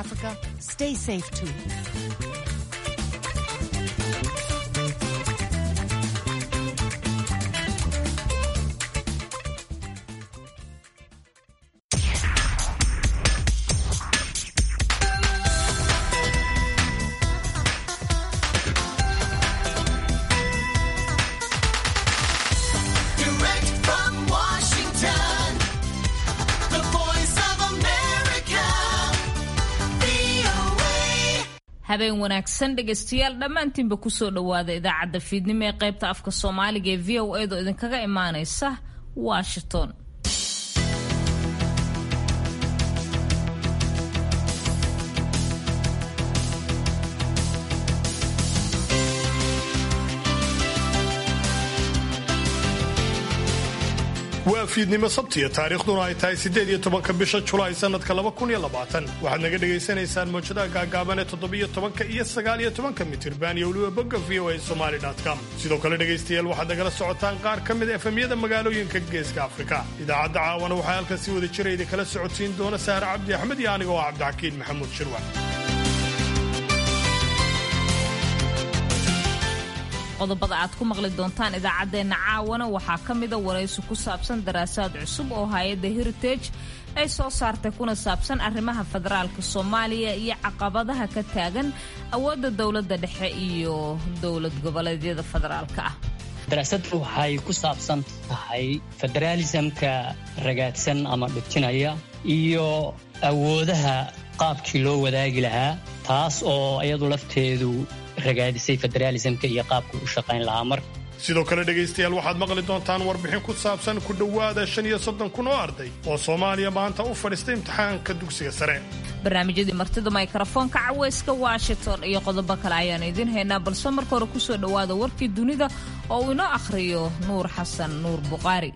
Africa. Stay safe too. Direct from Washington, the voice of America, VOA. habeen wanaagsan dhegaystayaal dhammaantiinba kusoo dhowaada idaacadda fiidnimo ee qaybta afka soomaaliga ee v o edo idinkaga imaanaysa washington waa fiidnimo sabtiya taariikhduna ay tahay siddeed iyo tobanka bisha julaay sannadka laba kun iyo labaatan waxaad naga dhagaysanaysaan mawjadaha gaagaaban ee toddobiyo tobanka iyo sagaal iyo tobanka mitirban iyo weliba bogga v o a somali com sidoo kale dhegaystayaal waxaad nagala socotaan qaar ka mid a efemyada magaalooyinka geeska afrika idaacadda caawana waxaa halkan si wada jira idinkala socotiin doona sahre cabdi axmed iyo aniga oo cabdixakiin maxamuud shirwac qodobada aad ku maqli doontaan idaacaddeenna caawana waxaa ka mida waraysi ku saabsan daraasaad cusub oo hay-adda heritage ay soo saartay kuna saabsan arrimaha federaalka soomaaliya iyo caqabadaha ka taagan awoodda dowladda dhexe iyo dowlad goboleedyada federaalka ah daraasaddu waxay ku saabsan tahay federaalisamka ragaadsan ama dhibtinaya iyo awoodaha qaabkii loo wadaagi lahaa taas oo iyadu lafteedu ragaadisay federaalisamka iyo qaabku u shaqayn lahaa mar sidoo kale dhegaystayaal waxaad maqli doontaan warbixin ku saabsan ku dhowaada shan iyo soddon kun oo arday oo soomaaliya maanta u fadhiistay imtixaanka dugsiga sare barnaamijyadii martida mikrofoonka caweyska washington iyo qodobo kale ayaan idiin haynaa balse marka hore kusoo dhowaada warkii dunida oo uu inoo akhriyo nuur xasan nuur buqaari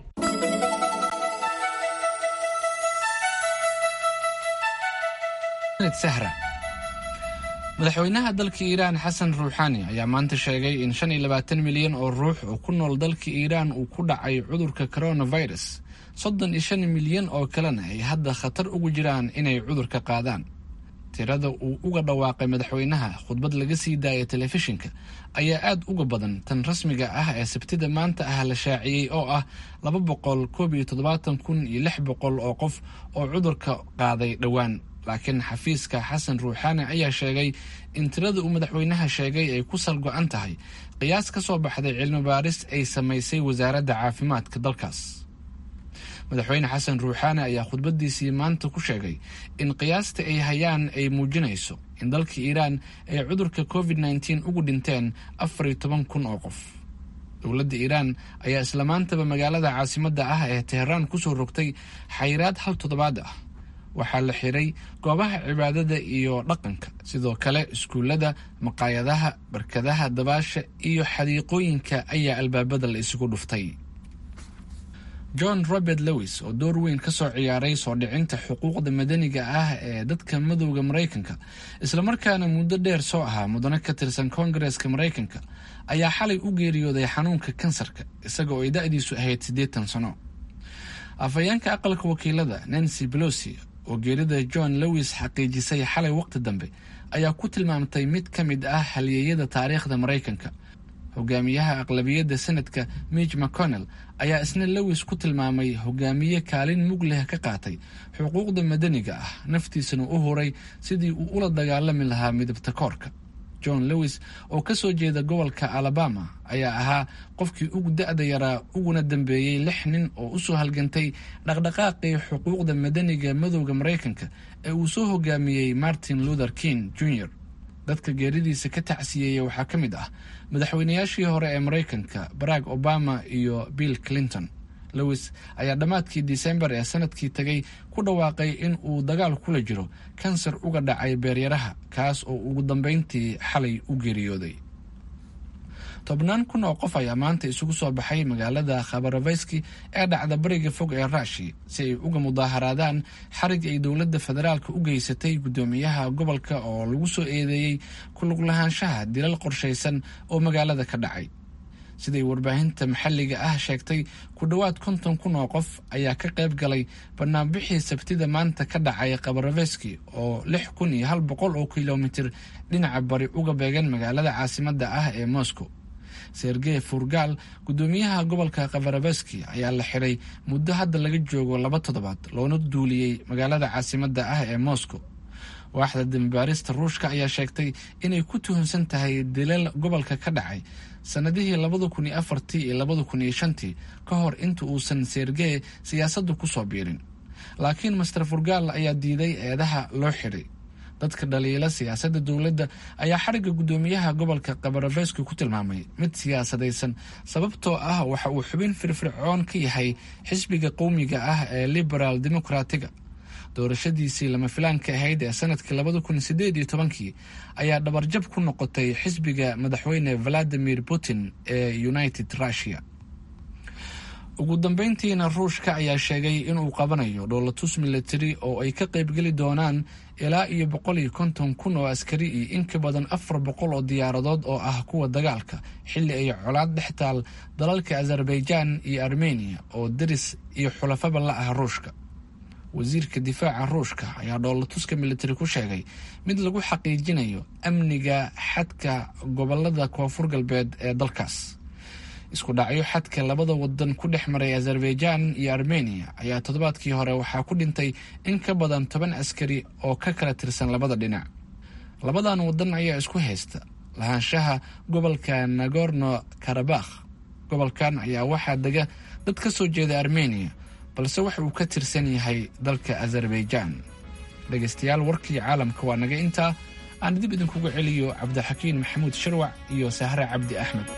sahra madaxweynaha dalka iiraan xasan ruuxaani ayaa maanta sheegay in shan iyo labaatan milyan oo ruux oo ku nool dalka iiraan uu ku dhacay cudurka coronavirus soddon iyo shan milyan oo kalena ay hadda khatar ugu jiraan inay cudurka qaadaan tirada uu uga dhawaaqay madaxweynaha khudbad laga sii daaya telefishinka ayaa aad uga badan tan rasmiga ah ee sabtida maanta ah la shaaciyey oo ah laba boqol koob iyo toddobaatan kun iyo lix boqol oo qof oo cudurka qaaday dhowaan laakiin xafiiska xasan ruuxaani ayaa sheegay in tirada uu madaxweynaha sheegay ay ku sal go-an tahay qiyaas ka soo baxday cilmi baaris ay samaysay wasaaradda caafimaadka dalkaas madaxweyne xasan ruuxaani ayaa khudbadiisii maanta ku sheegay in qiyaasta ay hayaan ay muujinayso in dalka iiraan ay cudurka covid nteen ugu dhinteen afar iyo toban kun oo qof dowladda iiraan ayaa isla maantaba magaalada caasimadda ah ee teheraan kusoo rogtay xayiraad hal toddobaad ah waxaa la xiray goobaha cibaadada iyo dhaqanka sidoo kale iskuullada maqaayadaha barkadaha dabaasha iyo xadiiqooyinka ayaa albaabada la isugu dhuftay john robert lewis oo door weyn ka soo ciyaaray soo dhicinta xuquuqda madaniga ah ee dadka madowda maraykanka islamarkaana muddo dheer soo ahaa mudane ka tirsan koongareeska maraykanka ayaa xalay u geeriyooday xanuunka kansarka isaga oo ay da-diisu ahayd siddeetan sano afhayeenka aqalka wakiilada nancy belosi oo geerida john lewis xaqiijisay xalay waqti dambe ayaa ku tilmaamtay mid ka mid ah halyeeyada taariikhda maraykanka hogaamiyaha aqlabiyadda senadka midg mcconnell ayaa isna lewis ku tilmaamay hogaamiye kaalin mug leh ka qaatay xuquuqda madaniga ah naftiisana u huray sidii uu ula dagaalami lahaa midabta koorka john lewis oo ka soo jeeda gobolka alabama ayaa ahaa qofkii ugu da-da yaraa uguna dambeeyey lix nin oo usoo halgantay dhaqdhaqaaqii xuquuqda madaniga madowda maraykanka ee uu soo hogaamiyey martin luther king jr dadka geeridiisa ka tacsiyeeya waxaa ka mid ah madaxweynayaashii hore ee maraykanka barack obama iyo bill clinton lewis ayaa dhammaadkii disembar ee sanadkii tegay ku dhawaaqay in uu dagaal kula jiro kansar uga dhacay beeryaraha kaas oo ugu dambeyntii xalay u geeriyooday tobnaan kun oo qof ayaa maanta isugu soo baxay magaalada khabaroveyski ee dhacda bariga fog ee ruushi si ay uga mudaaharaadaan xarig ay dowladda federaalka u geysatay guddoomiyaha gobolka oo lagu soo eedeeyey ku lug lahaanshaha dilal qorshaysan oo magaalada ka dhacay siday warbaahinta maxalliga ah sheegtay ku dhowaad konton kun oo qof ayaa ka qayb galay banaanbixii sabtida maanta ka dhacay kabaroveski oo lix kun iyo hal boqol oo kilomitir dhinaca bari uga beegan magaalada caasimadda ah ee moscow sergey furgal guddoomiyaha gobolka kabaroveski ayaa la xiray muddo hadda laga joogo laba toddobaad loona duuliyey magaalada caasimadda ah ee moscow waaxda dambaarista ruushka ayaa sheegtay inay ku tuhunsan tahay dilal gobolka ka dhacay sannadihii labada kun iyo afartii iyo labada kun iyo shantii ka hor inta uusan sergey siyaasadda ku soo biirin laakiin master furgal ayaa diiday eedaha loo xiray dadka dhaliila siyaasadda dowladda ayaa xarigga guddoomiyaha gobolka kabaroveski ku tilmaamay mid siyaasadaysan sababtoo ah waxa uu xubin firfircoon ka yahay xisbiga qowmiga ah ee liberaal dimucratiga doorashadiisii lama filaanka ahayd ee sanadkii labada kun sideed iyo tobankii ayaa dhabarjab ku noqotay xisbiga madaxweyne valadimir putin ee united russia ugu dambeyntiina ruushka ayaa sheegay inuu qabanayo dhoolatus military oo ay ka qaybgeli doonaan ilaa iyo boqol iyo konton kun oo askari iyo in ka badan afar boqol oo diyaaradood oo ah kuwa dagaalka xilli ay colaad dhex taal dalalka azerbaijan iyo armeniya oo deris iyo xulafaba la ah ruushka wasiirka difaaca ruushka ayaa dhoolatuska militari ku sheegay mid lagu xaqiijinayo amniga xadka gobolada koonfur galbeed ee dalkaas isku dhacyo xadka labada wadan ku dhex maray azerbaijan iyo armeniya ayaa toddobaadkii hore waxaa ku dhintay in ka badan toban askari oo ka kala tirsan labada dhinac labadan wadan ayaa isku haysta lahaanshaha gobolka nagorno karabakh gobolkan ayaa waxaa dega dad ka soo jeeda armeniya balse waxa uu ka tirsan yahay dalka azerbaijan dhegaystayaal warkii caalamka waa naga intaa aan dib idinkugu celiyo cabdixakiin maxamuud sharwac iyo sahre cabdi axmed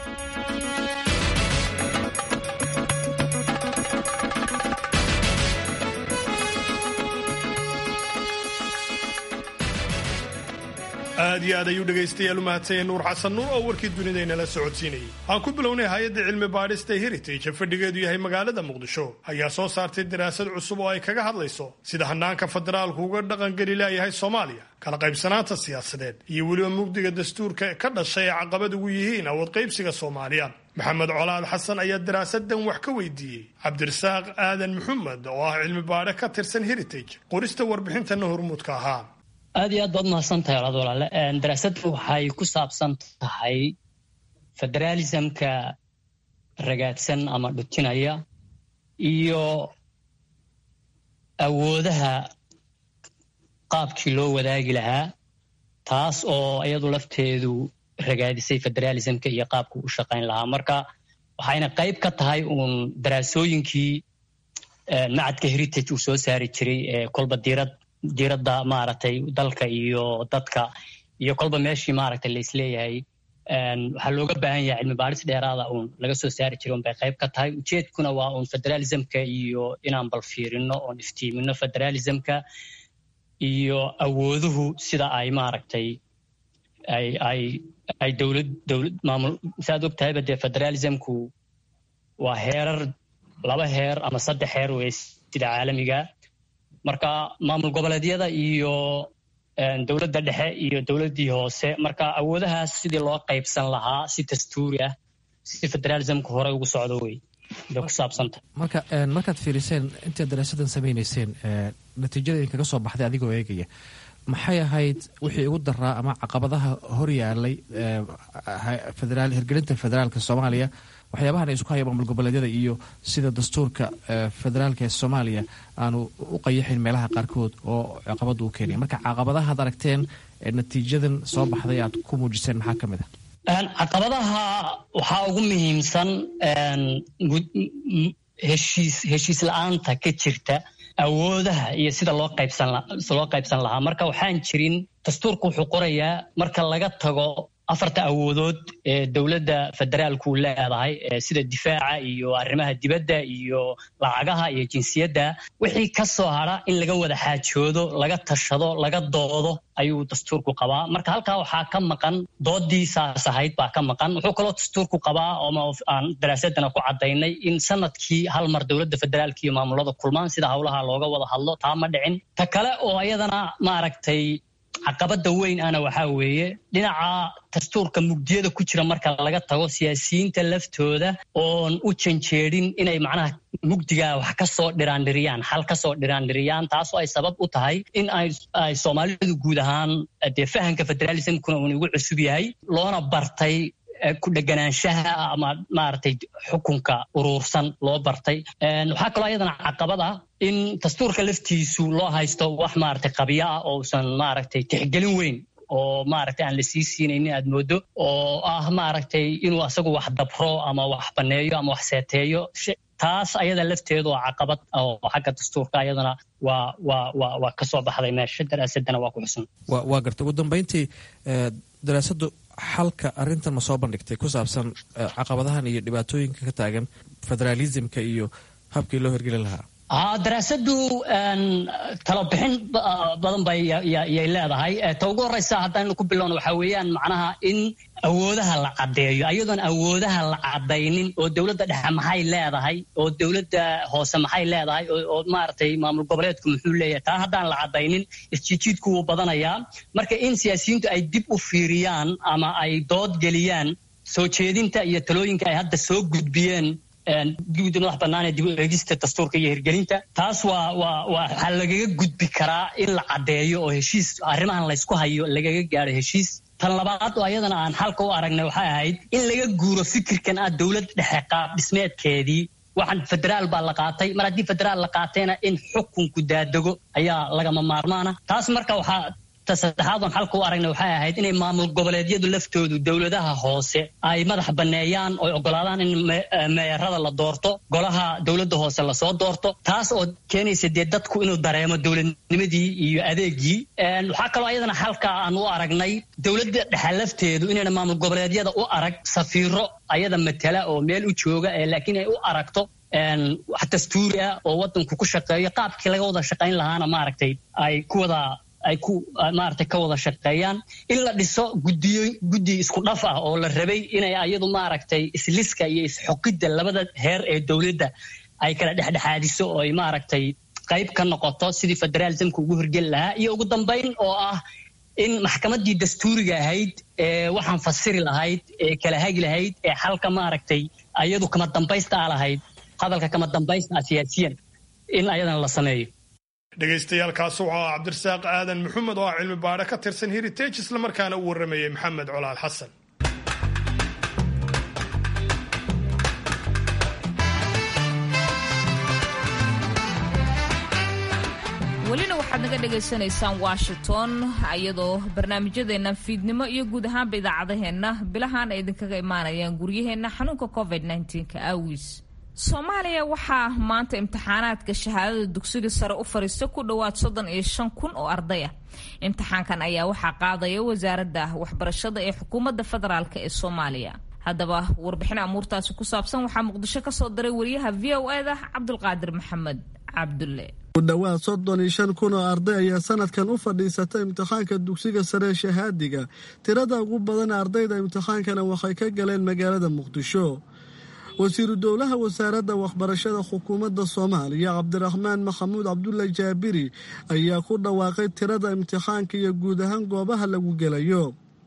aad iyo aad ayuu dhegaystayaal u mahadsanyay nuur xasan nuur oo warkii dunidaynala socodsiinayay aan ku bilownay hay-adda cilmi baadhista heritage fadhigeedu yahay magaalada muqdisho ayaa soo saartay daraasad cusub oo ay kaga hadlayso sida hanaanka federaalku uga dhaqangeli laayahay soomaaliya kala qaybsanaanta siyaasadeed iyo weliba mugdiga dastuurka ka dhashay ee caqabad ugu yihiin awood qaybsiga soomaaliya maxamed colaad xasan ayaa daraasadan wax ka weydiiyey cabdirasaaq aadan maxamed oo ah cilmi baadhe ka tirsan heritage qorista warbixintana hormuudka ahaa aad iyo aad baad mahadsan tahay walaad walaale daraasaddu waxay ku saabsan tahay federaalismka ragaadsan ama dhutinaya iyo awoodaha qaabkii loo wadaagi lahaa taas oo iyadu lafteedu ragaadisay federaalismka iyo qaabku u shaqayn lahaa marka waxayna qayb ka tahay uun daraasooyinkii macadka heritage uu soo saari jiray ee kolba diirad diiradda maaragtay dalka iyo dadka iyo kolba meeshii maaragtay la isleeyahay waxaa looga baahan yahay cilmi baadhis dheeraada uun laga soo saari jiray un bay qayb ka tahay ujeedkuna waa uun federalismka iyo inaan bal fiirino oon iftiimino federalismka iyo awooduhu sida ay maaragtay ay ay ay dowlad dowlad maamul saaad og tahayba dee federalismku waa heerar laba heer ama saddex heer wey sida caalamiga marka maamul goboleedyada iyo dowladda dhexe iyo dowladdii hoose marka awoodahaas sidii loo qaybsan lahaa si dastuuri ah si federalismka hore ugu socdo wey bay ku saabsanta marka markaad fiiriseen intaad daraasadan samaynayseen natiijada idinkaga soo baxday adigoo eegaya maxay ahayd wixii ugu daraa ama caqabadaha hor yaalay hirgelinta federaalka soomaaliya waxyaabahan ay isku haya maamul goboleedyada iyo sida dastuurka federaalka ee soomaaliya aanu u qayaxayn meelaha qaarkood oo caqabada u keenaya marka caqabadahaad aragteen ee natiijadan soo baxday aad ku muujiseen maxaa ka mid ah caqabadaha waxaa ugu muhiimsan heshiis heshiis la-aanta ka jirta awoodaha iyo sida loo qaybsan loo qaybsan lahaa marka waxaan jirin dastuurku wuxuu qorayaa marka laga tago afarta awoodood ee dowladda federaalku leedahay sida difaaca iyo arrimaha dibadda iyo lacagaha iyo jinsiyadda wixii ka soo hadra in laga wada xaajoodo laga tashado laga doodo ayuu dastuurku qabaa marka halkaa waxaa ka maqan doodii saas ahayd baa ka maqan wuxuu kaloo dastuurku qabaa oo aan daraasadana ku cadaynay in sanadkii hal mar dowladda federaalka iyo maamulada kulmaan sida howlaha looga wada hadlo taa ma dhicin ta kale oo iyadana maaragtay caqabada weyn ana waxaa weeye dhinaca dastuurka mugdiyada ku jira marka laga tago siyaasiyiinta laftooda oon u janjeedin inay macnaha mugdiga wax ka soo dhiraandhiriyaan xal ka soo dhiraandhiriyaan taasoo ay sabab u tahay in ay soomaalidu guud ahaan dee fahamka federalismkuna uun igu cusub yahay loona bartay ku dheganaanshaha ama maaragtay xukunka uruursan loo bartay waxaa kaloo ayadana caqabad ah in dastuurka laftiisu loo haysto wax maaragtay qabyo ah oo usan maaragtay tixgelin weyn oo maaragtay aan la sii siinaynin aad moodo oo ah maaragtay inuu asagu wax dabro ama wax baneeyo ama wax seeteeyo taas ayada lafteedu waa caqabad oo xagga dastuurka ayadana waa waa waa waa ka soo baxday meesha daraasadana waa ku xusan waa garta ugu dambeyntii daraasadu xalka arintan ma soo bandhigtay ku saabsan caqabadahan iyo dhibaatooyinka ka taagan federaalismka iyo habkii loo hirgelin lahaa daraasadu talobixin badan bay yay leedahay ta ugu horeysa haddaynu ku bilowno waxaa weeyaan macnaha in awoodaha la caddeeyo ayadoon awoodaha la caddaynin oo dowladda dhexe maxay leedahay oo dowladda hoose maxay leedahay oo maaragtay maamul goboleedku muxuu leeyahay taa haddaan la caddaynin isjijiidku wuu badanayaa marka in siyaasiyiintu ay dib u fiiriyaan ama ay dood geliyaan soo jeedinta iyo talooyinka ay hadda soo gudbiyeen guddi madax bannaan ee dib u eegista dastuurka iyo hirgelinta taas waa waa waxaa lagaga gudbi karaa in la caddeeyo oo heshiis arrimahan laysku hayo lagaga gaadho heshiis tan labaad oo ayadana aan xalka u aragnay waxay ahayd in laga guuro fikirkan ah dowlad dhexe qaab dhismeedkeedii waxaan federaal baa la qaatay mar haddii federaal la qaatayna in xukunku daadego ayaa lagama maarmaana taas marka waxaa saddexaad oon xalka u aragnay waxay ahayd inay maamul goboleedyadu laftoodu dowladaha hoose ay madax banneeyaan oo ogolaadaan in meerada la doorto golaha dowladda hoose lasoo doorto taas oo keenaysa dee dadku inuu dareemo dowladnimadii iyo adeegii waxaa kaloo ayadana xalka aan u aragnay dowladda dhexe lafteedu inayna maamul goboleedyada u arag safiiro ayada matala oo meel u jooga laakiin ay u aragto wax dastuuri ah oo wadanku ku shaqeeyo qaabkii laga wada shaqayn lahaana maaragtay ay ku wada ay ku maaragtay ka wada shaqeeyaan in la dhiso guddiyo guddi isku dhaf ah oo la rabay inay ayadu maaragtay isliska iyo isxoqidda labada heer ee dowladda ay kala dhexdhexaadiso oo ay maaragtay qayb ka noqoto sidii federalismka ugu hirgeli lahaa iyo ugu dambayn oo ah in maxkamaddii dastuuriga ahayd ee waxaan fasiri lahayd ee kala hagi lahayd ee xalka maaragtay ayadu kama dambaysta a lahayd hadalka kama dambaysta ah siyaasiyan in ayadana la sameeyo dhegaystayaaalkaas wuxuu ah cabdirasaaq aadan maxamed oo ah cilmi baadhe ka tirsan heritage islamarkaana u warramayey maxamed colaal xasan welina waxaad naga dhagaysanaysaan washington iyadoo barnaamijyadeenna fiidnimo iyo guud ahaanba idaacadaheenna bilahaan ay idinkaga imaanayaan guryaheenna xanuunka covid ka aawiis soomaaliya waxaa maanta imtixaanaadka shahaadada dugsiga sare u fariista ku dhowaad soddon iyo shan kun oo arday ah imtixaankan ayaa waxaa qaadaya wasaaradda waxbarashada ee xukuumadda federaalk ee soomaaliya haddaba warbixin amuurtaasi ku saabsan waxaa muqdisho ka soo diray wariyaha v o e da cabdulqaadir maxamed cabdulle ku dhowaad soddon iyo shan kun oo arday ayaa sanadkan u fadhiisata imtixaanka dugsiga sare shahaadiga tirada ugu badan ardayda imtixaankana waxay ka galeen magaalada muqdisho wasiiru dowlaha wasaaradda waxbarashada xukuumadda soomaaliya cabdiraxmaan maxamuud cabdulle jaabiri ayaa ku dhawaaqay tirada imtixaanka iyo guud ahaan goobaha lagu gelayo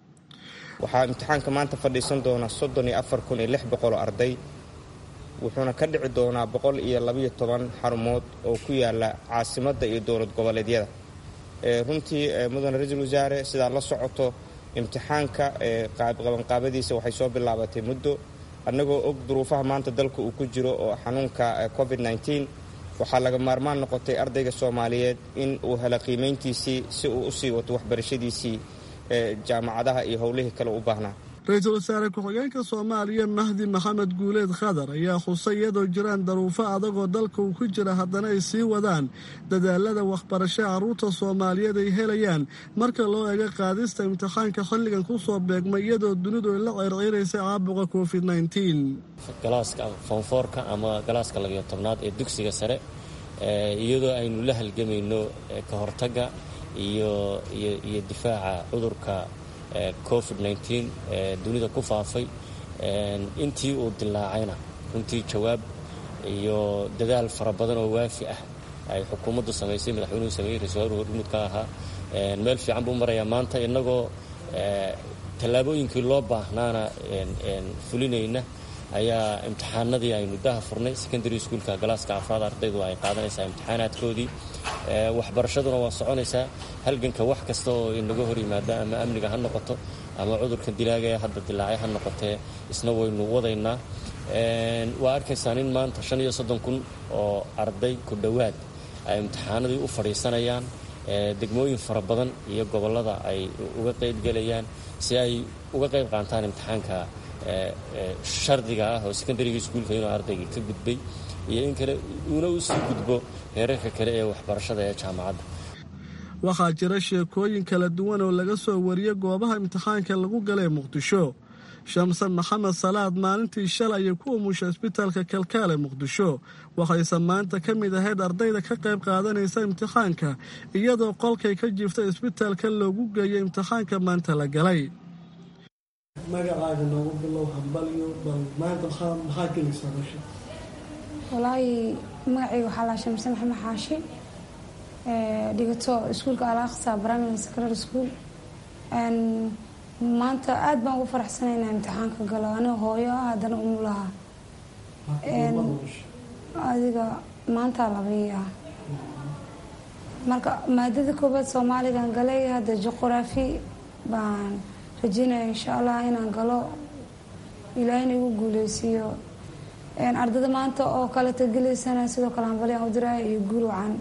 waxaa imtixaanka maanta fadhiisan doona soddon iyo afar kun iyo lix boqol oo arday wuxuuna ka dhici doonaa boqol iyo labayo toban xarumood oo ku yaala caasimadda iyo dowlad goboleedyada runtii mudane ra-iisul wasaare sidaad la socoto imtixaanka qabanqaabadiisa waxay soo bilaabatay muddo annagoo og duruufaha maanta dalka uu ku jiro oo xanuunka covid nteen waxaa laga maarmaan noqotay ardayga soomaaliyeed in uu helo qiimayntiisii si uu u sii wato waxbarashadiisii jaamacadaha iyo howlihii kale u baahnaa ra-iisul wasaare ku-xigeenka soomaaliya mahdi maxamed guuleed khadar ayaa xusay iyadoo jiraan daruufo adagoo dalka uu ku jira haddana ay sii wadaan dadaalada waxbarasho carruurta soomaaliyeed ay helayaan marka loo eego qaadista imtixaanka xilligan ku soo beegmay iyadoo dunidu ay la ceyrceyraysa caabuqa covid nteen galaaska foonfoorka ama galaaska labiyo tobnaad ee dugsiga sare iyadoo aynu la halgamayno ka hortagga iyo iyo difaaca cudurka covid nteen ee dunida ku faafay intii uu dilaacayna runtii jawaab iyo dadaal fara badan oo waafi ah ay xukuumaddu samaysay madaxweynuhu sameeyey ra-isul wasaruhu hormuud ka ahaa meel fiican buu marayaa maanta innagoo tallaabooyinkii loo baahnaana fulinayna ayaa imtixaanadii aynu daha furnay secondary schoolka galaaska afraad ardaydu ay qaadanaysaa imtixaanaadkoodii waxbarashaduna waa soconaysaa halganka wax kasta oo inaga hor yimaada ama amniga ha noqoto ama cudurkan dilaaga ee hadda dilaacay ha noqotee isna waynu wadaynaa waa arkaysaan in maanta shan iyo soddon kun oo arday ku dhowaad ay imtixaanadii u fadhiisanayaan degmooyin fara badan iyo gobollada ay uga qaybgelayaan si ay uga qayb qaantaan imtixaanka shardiga ah oo secondaryga iskuulka inuu ardayga ka gudbay iyo in kale uuna u sii gudbo heerarka kale ee waxbarashada ee jaamacadda waxaa jira sheekooyin kala duwan oo laga soo wariyey goobaha imtixaanka lagu galay muqdisho shamsan maxamed salaad maalintii shalay ay ku umusha isbitaalka kalkaale muqdisho waxayse maanta ka mid ahayd ardayda ka qayb qaadanaysa imtixaanka iyadoo qolkay ka jiftay isbitaalka loogu geeyay imtixaanka maanta la galay magacaaga noogu bilow hambalyo bal maanta maxaa gelaysaa meesha walaahi magacayga waxaa laa shamse maxamed xaashi dhigato iskuulka alaqsa primary secondary school maanta aada baan ugu faraxsanaynaa imtixaanka galo aniga hooyo ah haddana umulaha adiga maanta labii ah marka maadada koobaad soomaaligan galay hadda juquraafi baan rajeynaya insha allah inaan galo ilaahina igu guuleysiiyo ardada maanta oo kaleta gelaysana sidoo kale hambalyaan u diraya iyo guul wacan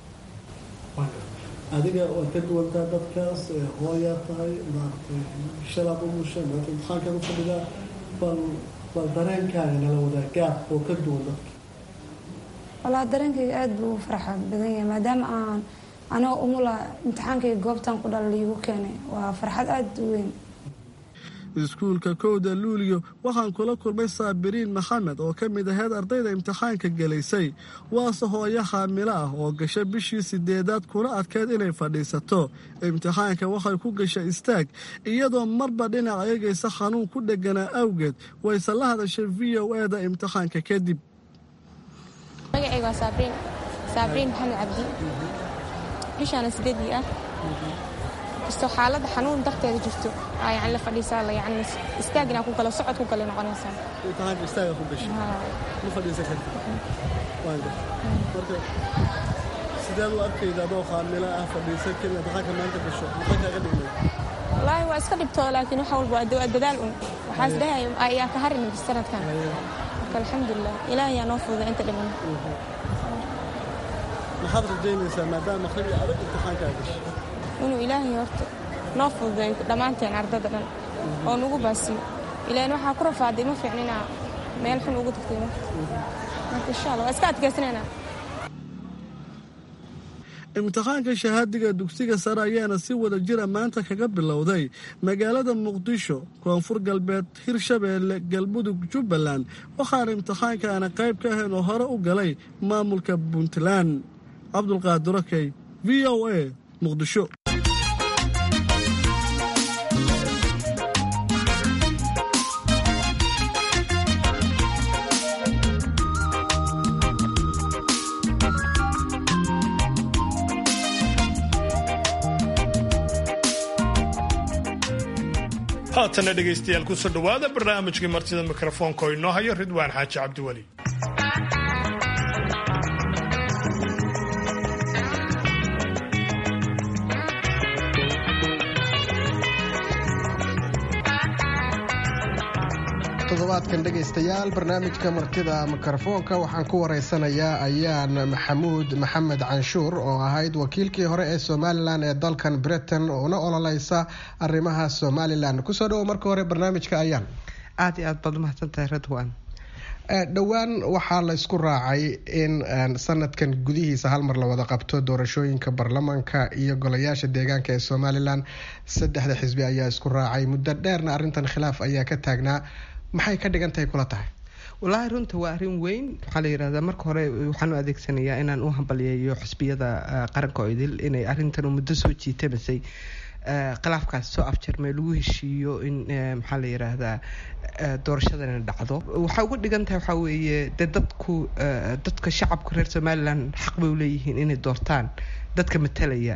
adiga waad ka duwantaa dadkaas hooyaa tahay maaragtay shalaad umusha maanta imtixaankaad u fadhidaa bal bal dareenkaaga nala wadaa gaab oo ka duwan dadka walaa dareenkayga aada buu u farxa badan yahay maadaama aan anigoo umula imtixaankayga goobtan ku dhala liigu keenay waa farxad aada u weyn iskuulka kowda luuliyo waxaan kula kulmay saabiriin maxamed oo ka mid ahayd ardayda imtixaanka gelaysay waase hooyo xaamilo ah oo gasha bishii sideedaad kuna adkeyd inay fadhiisato imtixaanka waxay ku gashay istaag iyadoo marba dhinac eegaysa xanuun ku dheganaa awgeed wayse la hadashay v o e da imtixaanka kadib magacayga waa saabriin saabriin maxamed cabdi bishaana sideedii ah kastoo xaaladda xanuun darteeda jirto aa yani la fadhiisaa la yani istaagina ku galo socod ku gale noqonaysaa imtixaanka istaaga ku gashay ma fadhiisan kartid waan gar marka sideed u arkayda adoo khaamila ah fadhiisan karin imtixaanka maanta gasho maxaa kaaga dhigmay wallaahi waa iska dhibtoo laakiin wax walba waa dadaal un waxaas dhahay ayaa ka harin sanadkan marka alxamdulilah ilaahay yaa noo fududa inta dhiman maxaad rajaynaysaa maadaama akhribi adag imtixaankaa gashay inuu ilaahay horta noo fududeeyo dhammaanteen ardada dhan oo nagu baasiyo ilaan waxaa ku rafaaday ma fiicninaa meel xun ugu tagtay marka insha allah waa iska adkaysanaynaa imtixaanka shahaadiga dugsiga sare ayaana si wada jira maanta kaga bilowday magaalada muqdisho koonfur galbeed hirshabeelle galmudug jubbaland waxaana imtixaankaana qayb ka ahayn oo hore u galay maamulka puntland cabdulqaadirokey v o a muqdisho haatana dhegaystayaal kusoo dhowaada barnaamijkii martida mikrofoonka oo inoo hayo ridwaan xaaji cabdiweli toddobaadkan dhegaystayaal barnaamijka martida mikrofoonka waxaan ku wareysanayaa ayaan maxamuud maxamed canshuur oo ahayd wakiilkii hore ee somalilan ee dalkan britain una ololeysa arrimaha somalilan kusoo dhawo marka hore barnaamijka ayaan aada iyo aad baad umahadsantahay radwan dhowaan waxaa la isku raacay in sanadkan gudihiisa hal mar la wada qabto doorashooyinka baarlamaanka iyo golayaasha deegaanka ee somalilan saddexda xisbi ayaa isku raacay muddo dheerna arrintan khilaaf ayaa ka taagnaa maxay ka dhigan tahay kula tahay wallaahi runta waa arrin weyn waxaa la yidhahdaa marka hore waxaan u adeegsanayaa inaan u hambalyeeyo xisbiyada qaranka oo idil inay arrintan muddo soo jiitamasay khilaafkaas soo afjarmay lagu heshiiyo in maxaa la yidhaahdaa doorashadana dhacdo waxay uga dhigan tahay waxaa weeye dee dadku dadka shacabka reer somalilan xaq bay uleeyihiin inay doortaan dadka matalaya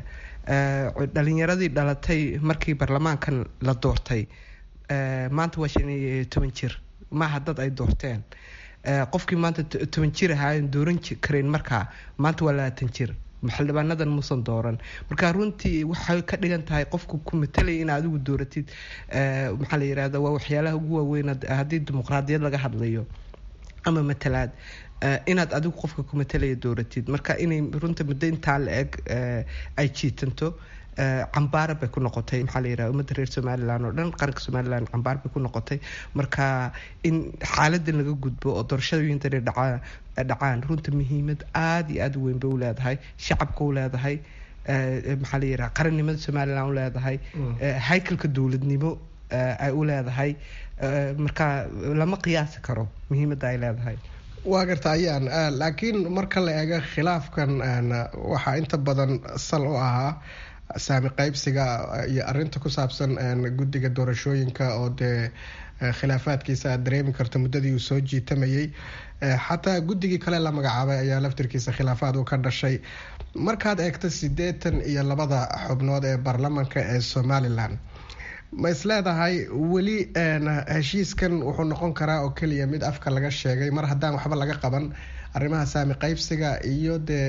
dhalinyaradii dhalatay markii baarlamaankan la doortay maanta waa shan iyo toban jir maaha dad ay doorteen qofkii maanta toban jir ahaayen dooran karayn markaa maanta waa labaatan jir xildhibaanadan muusan dooran marka runtii waxay ka dhigan tahay qofku ku matalaya in adigu dooratid maxaa la yirahda waa waxyaalaha ugu waaweyn haddii dimuqraadiyad laga hadlayo ama matalaad inaad adigu qofka ku matalaya dooratid marka inay runta muddo intaa la eg ay jiitanto cambaara bay ku noqotay maxaa la yiraha ummadda reer somalilan oo dhan qaranka somalilan cambaar bay ku noqotay marka in xaaladan laga gudbo oo doorashadooyintani dhacaan dhacaan runta muhiimad aada iyo aada u weyn bay u leedahay shacabka u leedahay maxaa la yiraha qarannimada somalilan u leedahay haykalka dowladnimo ay u leedahay marka lama qiyaasi karo muhiimadda ay leedahay waa garta ayaan laakiin marka la eego khilaafkan waxaa inta badan sal u ahaa saami qaybsiga iyo arinta ku saabsan guddiga doorashooyinka oo dee khilaafaadkiisa aad dareemi karto muddadii uu soo jiitamayay xataa guddigii kale la magacaabay ayaa laftirkiisa khilaafaad uu ka dhashay markaad eegto siddeetan iyo labada xubnood ee baarlamanka ee somalilan ma is leedahay weli heshiiskan wuxuu noqon karaa oo keliya mid afka laga sheegay mar haddaan waxba laga qaban arrimaha saami qaybsiga iyo dee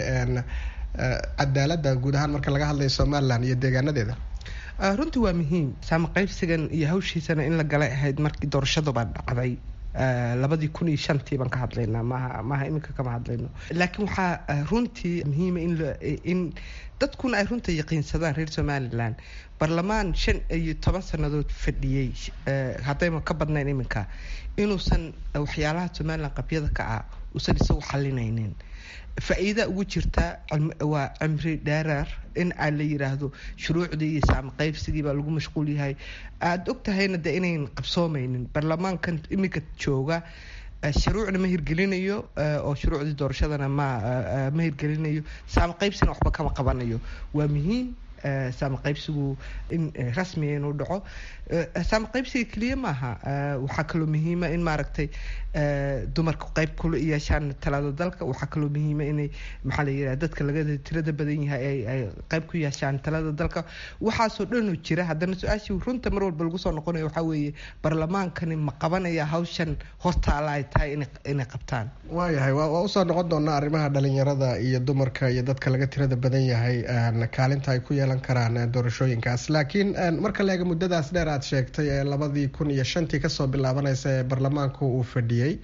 cadaaladda guud ahaan marka laga hadlayo somalilan iyo deegaanadeeda runtii waa muhiim saami qaybsigan iyo hawshiisana in la galay ahayd markii doorashadubaa dhacday labadii kun iyo shantii baan ka hadlaynaa maaha maaha iminka kama hadlayno laakiin waxaa runtii muhiima in in dadkuna ay runta yaqiinsadaan reer somalilan barlamaan shan iyo toban sannadood fadhiyey haddayma ka badnayn iminka inuusan waxyaalaha somalilan qabyada ka ah uusan isagu xalinaynin faa-iida ugu jirta waa cimri dheeraar in aa la yiraahdo shuruucdii iyo saami qaybsigii baa lagu mashquul yahay aada og tahayna de inayn qabsoomeynin baarlamaankan iminka jooga shuruucna ma hirgelinayo oo shuruucdii doorashadana ma ma hirgelinayo saami qaybsina waxba kama qabanayo waa muhiim saami qaybsigu in rasmiga inuu dhaco saami qaybsiga keliya maaha waxaa kaloo muhiima in maaragtay dumarku qayb kula yeeshaan talada dalka waxaa kaloo muhiima inay maxaa la yiraha dadka laga tirada badan yahay ay qayb ku yeeshaan talada dalka waxaasoo dhanoo jira haddana su-aashii runta mar walba lagu soo noqonayo waxaa weeye baarlamaankani ma qabanaya hawshan hortaala ay tahay inay qabtaan waayahay waa usoo noqon doonaa arrimaha dhalinyarada iyo dumarka iyo dadka laga tirada badan yahay kaalinta ay ku yeelan karaan doorashooyinkaas laakiin marka la eega muddadaas dheer aad sheegtay ee labadii kun iyo shantii kasoo bilaabanaysa ee baarlamaanku uu fadhiyey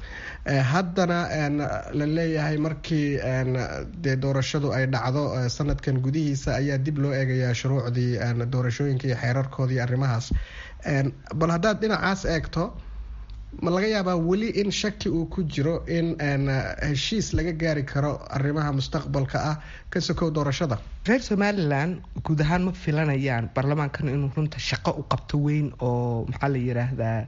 haddana la leeyahay markii dee doorashadu ay dhacdo sanadkan gudihiisa ayaa dib loo eegayaa shuruucdii doorashooyinka iyo xeerarkooda iyo arrimahaas bal haddaad dhinacaas eegto ma laga yaabaa weli in shaki uu ku jiro in heshiis laga gaari karo arrimaha mustaqbalka ah ka sokow doorashada reer somalilan guud ahaan ma filanayaan baarlamaankan inuu runta shaqo u qabto weyn oo maxaa la yiraahdaa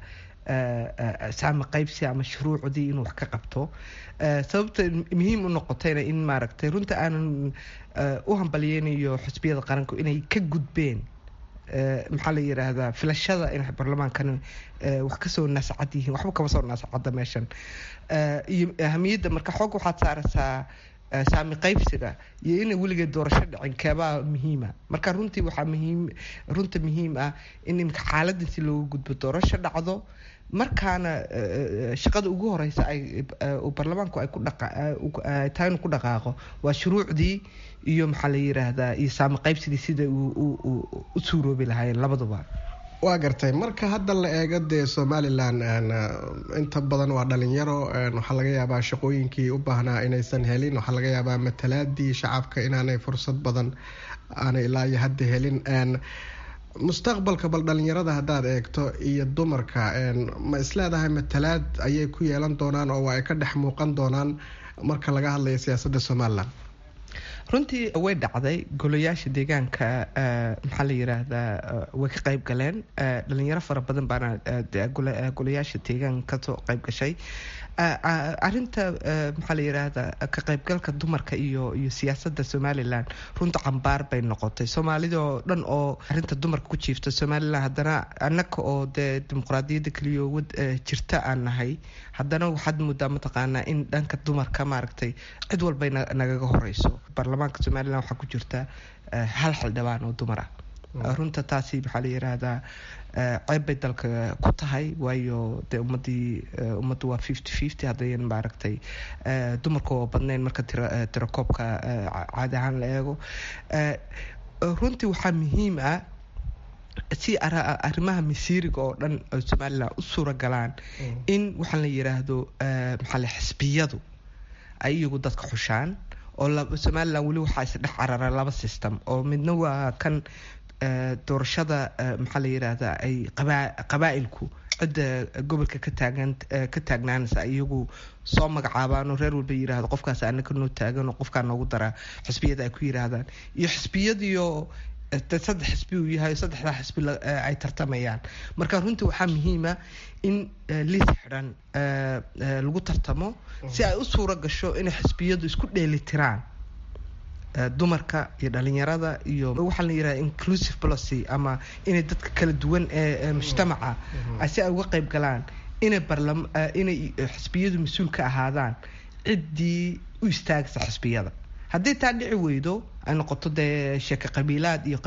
saami qaybsi ama shuruucdii inuu wax ka qabto sababta muhiim u noqotayna in maaragtay runta aanan u hambalyeynayo xusbiyada qaranku inay ka gudbeen maxaa la yiraahdaa filashada inay baarlamaankan wax kasoo naasacad yihiin waxba kama soo naasacada meeshan iyo ahamiyadda marka xoog waxaad saaraysaa saami qaybsiga iyo inay weligeed doorasho dhicin keebaa muhiima marka runtii waxaa muhiim runta muhiim ah in imika xaaladan si looga gudbo doorasho dhacdo markaana shaqada ugu horeysa ay baarlamaanku ay ku tahay inuu ku dhaqaaqo waa shuruucdii iyo maxaa la yiraahdaa iyo saami qaybsigii sida u suuroobi lahaayeen labaduba waa gartay marka hadda la eego dee somalilan inta badan waa dhalinyaro waxaa laga yaabaa shaqooyinkii u baahnaa inaysan helin waxaa laga yaabaa matalaadii shacabka inaanay fursad badan aanay ilaa iyo hadda helin mustaqbalka bal dhalinyarada haddaad eegto iyo dumarka ma isleedahay matalaad ayay ku yeelan doonaan oo ay ka dhex muuqan doonaan marka laga hadlayo siyaasadda somalilan runtii way dhacday golayaasha deegaanka maxaa la yiraahdaa way ka qayb galeen dhalinyaro fara badan baana golayaasha deegaanka kasoo qayb gashay arinta maxaa la yiraahdaa ka qaybgalka dumarka iyo iyo siyaasadda somalilan runta cambaar bay noqotay soomaalida oo dhan oo arinta dumarka ku jiifta somalilan haddana anaka oo dee dimuqraadiyadda keliyo wad jirta aan nahay haddana waxaad moodaa mataqaanaa in dhanka dumarka maaragtay cid walbay nagaga horeyso baarlamaanka somalilan waxaa ku jirta hal xildhibaan oo dumar ah runta taasi maxaa la yiraahdaa ceeb bay dalka ku tahay waayo dee ummadii ummaddu waa fifty fifty haddayan maaragtay dumarka oo badnayn marka tirakoobka caadi ahaan la eego runtii waxaa muhiim ah si arrimaha masiiriga oo dhan oo somalilan u suura galaan in waxaan la yiraahdo maxaa le xisbiyadu ay iyagu dadka xushaan oo somalilan weli waxaa isdhex carara laba system oo midna waa kan doorashada maxaa la yiraahdaa ay qabaa'ilku cidda gobolka ka taagan ka taagnaanaysa iyagu soo magacaabaan oo reer walba yirahdo qofkaas anaka noo taagan oo qofkaa noogu daraa xisbiyada ay ku yiraahdaan iyo xisbiyadiio saddex xisbi uu yahay saddexdaa xisbi ay tartamayaan marka runtii waxaa muhiima in liis xidhan lagu tartamo si ay u suura gasho inay xisbiyadu isku dheelitiraan dumarka iyo dhalinyarada iyo waxaa la yiraha inclusive policy ama inay dadka kala duwan ee mujtamaca si ay uga qayb galaan inay barlam inay xisbiyadu mas-uul ka ahaadaan ciddii u istaagsa xisbiyada haddii taa dhici weydo ay noqoto dee sheeke qabiilaad iyo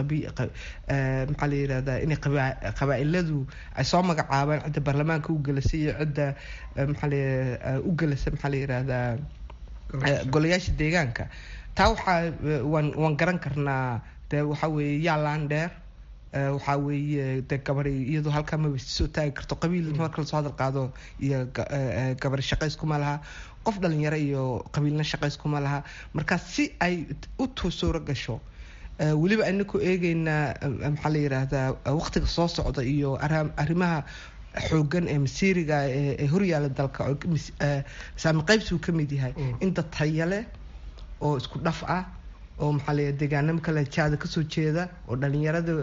maxaa la yirahdaa inay qabaa-iladu ay soo magacaabaan cidda baarlamaanka u gelasa iyo cidda maxaa u gelasa maxaa la yirahdaa golayaasha deegaanka taa waxaa waan waan garan karnaa dee waxaa weeye yaalaan dheer waxaa weeye de gabari iyadoo halkaa maba soo taagi karto qabiil marka lasoo hadal qaado iyo gabari shaqayskuma laha qof dhalinyaro iyo qabiilna shaqayskuma laha marka si ay u suuro gasho weliba inaku eegeynaa maxaa la yiraahdaa waqtiga soo socda iyo arrimaha xoogan ee masiiriga ee horyaala dalka saami qaybsi uu ka mid yahay in dad taya leh oo isku dhaf ah oo maxaa la deegaanamo kale jaada kasoo jeeda oo dhalinyarada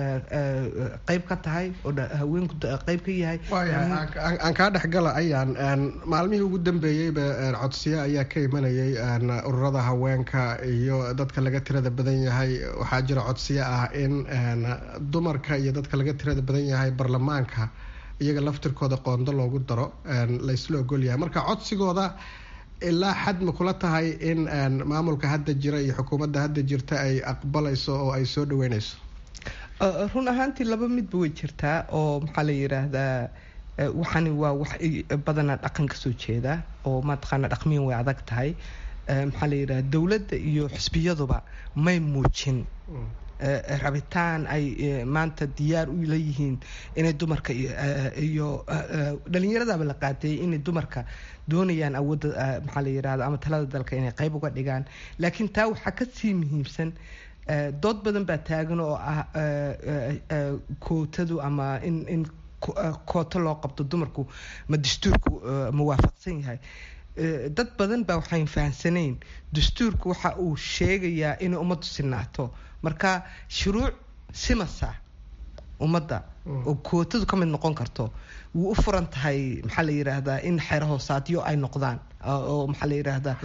qeyb ka tahay oo haweenku qeyb ka yahay aan kaa dhexgala ayaan maalmihii ugu dambeeyeyba codsiyo ayaa ka imanayay ururada haweenka iyo dadka laga tirada badan yahay waxaa jira codsiyo ah in dumarka iyo dadka laga tirada badan yahay baarlamaanka iyaga laftirkooda qoondo loogu daro laysla ogol yahay marka codsigooda ilaa xad ma kula tahay in maamulka hadda jira iyo xukuumadda hadda jirta ay aqbalayso oo ay soo dhaweyneyso run ahaantii laba midba way jirtaa oo maxaa la yiraahdaa waxani waa wax badanaa dhaqan kasoo jeeda oo mataqaana dhaqmiyan way adag tahay maxaa la yirahda dowladda iyo xisbiyaduba may muujin rabitaan ay maanta diyaar u leeyihiin inay dumarka iyo dhalinyaradaba la qaateeyay inay dumarka doonayaan awoodda maxaa la yirahda ama talada dalka inay qayb uga dhigaan laakiin taa waxaa kasii muhiimsan dood badan baa taagan oo ah kootadu ama in in kooto loo qabto dumarku ma dastuurku ma waafaqsan yahay dad badan baa waxayn fahamsanayn dastuurku waxa uu sheegayaa inay ummaddu sinaato marka shuruuc simasa ummadda oo kootadu ka mid noqon karto wuu u furan tahay maxaa la yiraahdaa in xeer hoosaadyo ay noqdaan oo maxaa la yiraahdaa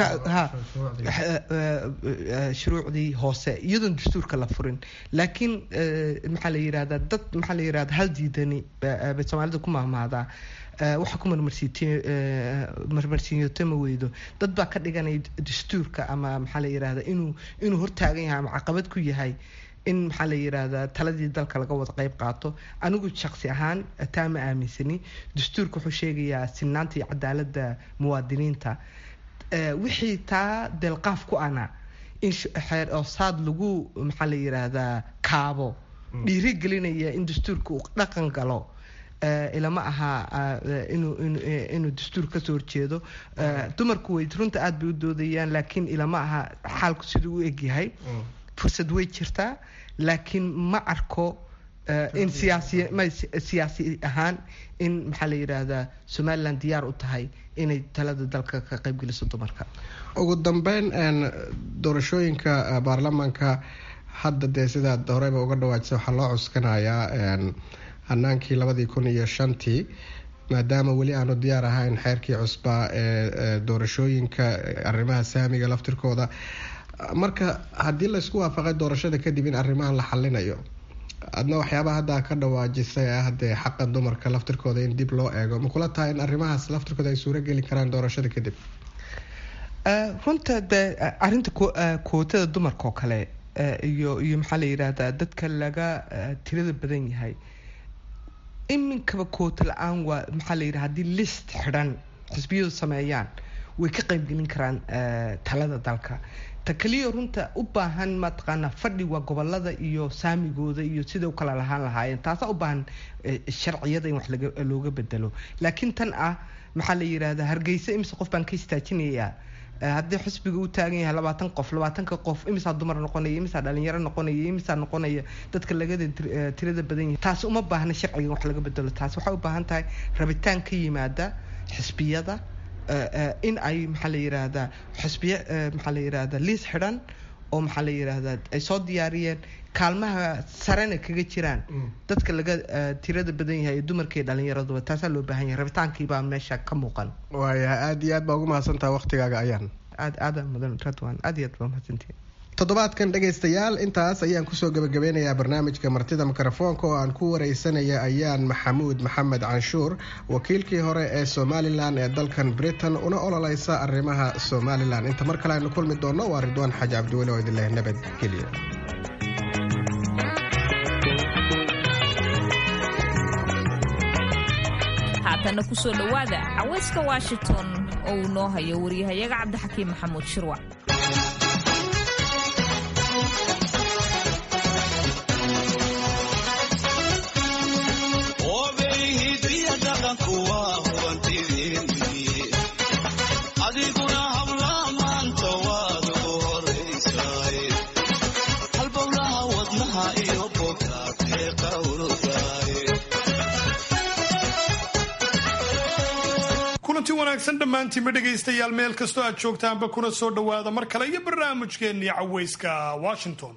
shuruucdii hoose iyadoon dastuurka la furin laakiin maxaa la yirahdaa dad maxaa la yirahda hal diidani bay soomaalida ku mahmahdaa waxa ku marmarsiinyoto ma weydo dad baa ka dhiganaya dastuurka ama maxaa la yirahda inuu inuu hortaagan yahay ama caqabad ku yahay in maxaa la yiraahdaa taladii dalka laga wada qayb qaato anigu shaqsi ahaan taa ma aaminsani dastuurka wuxuu sheegayaa sinaanta iyo cadaaladda muwaadiniinta wixii taa deelqaaf ku ana in xeer oosaad lagu maxaa la yiraahdaa kaabo dhiiri gelinaya in dastuurka uu dhaqan galo ilama aha inuu dastuur kasoo horjeedo dumarku way runta aada bay u doodayaan laakiin ilama aha xaalku siduu u egyahay fursad way jirtaa laakiin ma arko in siyaasi ahaan in maxaa la yiraahdaa somalilan diyaar u tahay inay talada dalka ka qaybgeliso dumarka ugu dambeyn doorashooyinka baarlamaanka hadda dee sidaad horeyba uga dhawaajisa waxaa loo cuskanayaa hanaankii labadii kun iyo shantii maadaama weli aanu diyaar ahayn xeerkii cusbaa ee doorashooyinka arrimaha saamiga laftirkooda marka haddii laysku waafaqay doorashada kadib in arrimahan la xalinayo adna waxyaabaha hadda ka dhawaajisay ah dee xaqa dumarka laftirkooda in dib loo eego ma kula tahay in arrimahaas laftirkooda ay suuro geli karaan doorashada kadib runta de arinta kootada dumarka oo kale iyo iyo maxaa la yidhaahdaa dadka laga tirada badan yahay iminkaba koota la-aan waa maxaa la yidhaha haddii list xidhan xisbiyadu sameeyaan way ka qaybgelin karaan talada dalka ta keliya runta u baahan mataqaanaa fadhi waa gobolada iyo saamigooda iyo sida u kala lahaan lahaayeen taasaa u baahan sharciyada in wax looga bedelo laakiin tan ah maxaa la yidhaahdaa hargeysa imise qof baan ka istaajinayaa haddii xisbiga u taagan yahay labaatan qof labaatanka qof imisaa dumar noqonaya imisaa dhalinyaro noqonaya imisaa noqonaya dadka lagada tirada badan yahay taasi uma baahna sharciga wax laga bedelo taasi waxay u baahan tahay rabitaan ka yimaada xisbiyada in ay maxaa la yiraahdaa xisbiya maxaa la yiraahdaa liis xidhan oo maxaa la yiraahdaa ay soo diyaariyeen kaalmaha sarena kaga jiraan dadka laga tirada badan yahay ee dumarka iyo dhalinyaraduba taasaa loo baahan yahay rabitaankiibaa meesha ka muuqan waayahay aada iyo aad baa ugu mahadsantaha waqtigaaga ayaan aad aada mudan radwan aad iyo aad baa mahadsantihin toddobaadkan dhegaystayaal intaas ayaan kusoo gabagabeynayaa barnaamijka martida mikrofoonka oo aan ku wareysanaya ayaan maxamuud maxamed canshuur wakiilkii hore ee somalilan ee dalkan britain una ololeysa arrimaha somalilan inta mar kale aynu kulmi doonno waa ridwaan xaaji cabdiweli oo idinleh nabadgelyo haatana kusoo dhowaada caweyska washington oo uu noo hayo wariyahayaga cabdixakiim maxamuud shirwac adiguna habla maanta waad ugu horaysaay halbowlaha wadnaha iyo bogaatee qawrdaay kulanti wanaagsan dhammaantiinba dhegaystayaal meel kastoo aad joogtaanba kuna soo dhowaada mar kale iyo barnaamijkeennii caweyska washington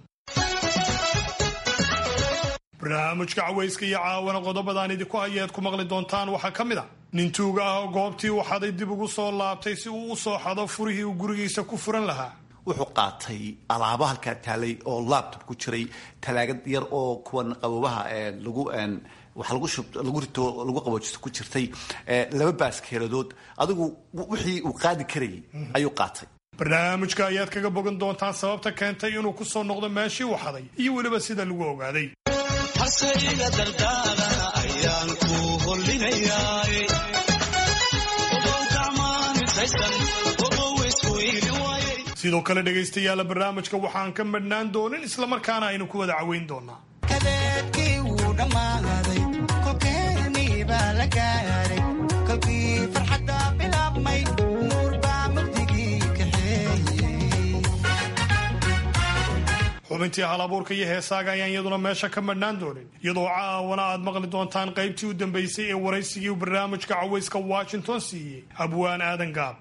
barnaamijka caweyska iyo caawana qodobadaan idinku hayeed ku maqli doontaan waxaa ka mid a nin tuuga ah oo goobtii uu xaday dib ugu soo laabtay si uu u soo xado furihii uu gurigiisa ku furan lahaa wuxuu qaatay alaabo halkaa taalay oo laptop ku jiray talaagad yar oo kuwan qabobaha lagu wax lagu shub lagu rito lagu qaboojisto ku jirtay laba baaskeeladood adigu wixii uu qaadi karayay ayuu qaatay barnaamijka ayaad kaga bogan doontaan sababta keentay inuu ku soo noqdo meeshii uu xaday iyo weliba sida lagu ogaaday hase iga dardaarana ayaan ku hollinayaay ogow gacmaanintaysan ogow isku iili waayay sidoo kale dhegaystayaala barnaamijka waxaan ka madhnaan doonin islamarkaana aynu ku wada caweyn doonaa kadeedkii wuu dhammaaday kolkeenii baa la gaaray kolkii farxadda bilaabmay nuur baa mugdigii kaxeeyey xubintii halabuurka iyo heesaaga ayaan iyaduna meesha ka madhnaan doonin iyadoo caawana aad maqli doontaan qaybtii u dambaysay ee waraysigii barnaamijka caweyska washington siiyey abwaan aadan gaab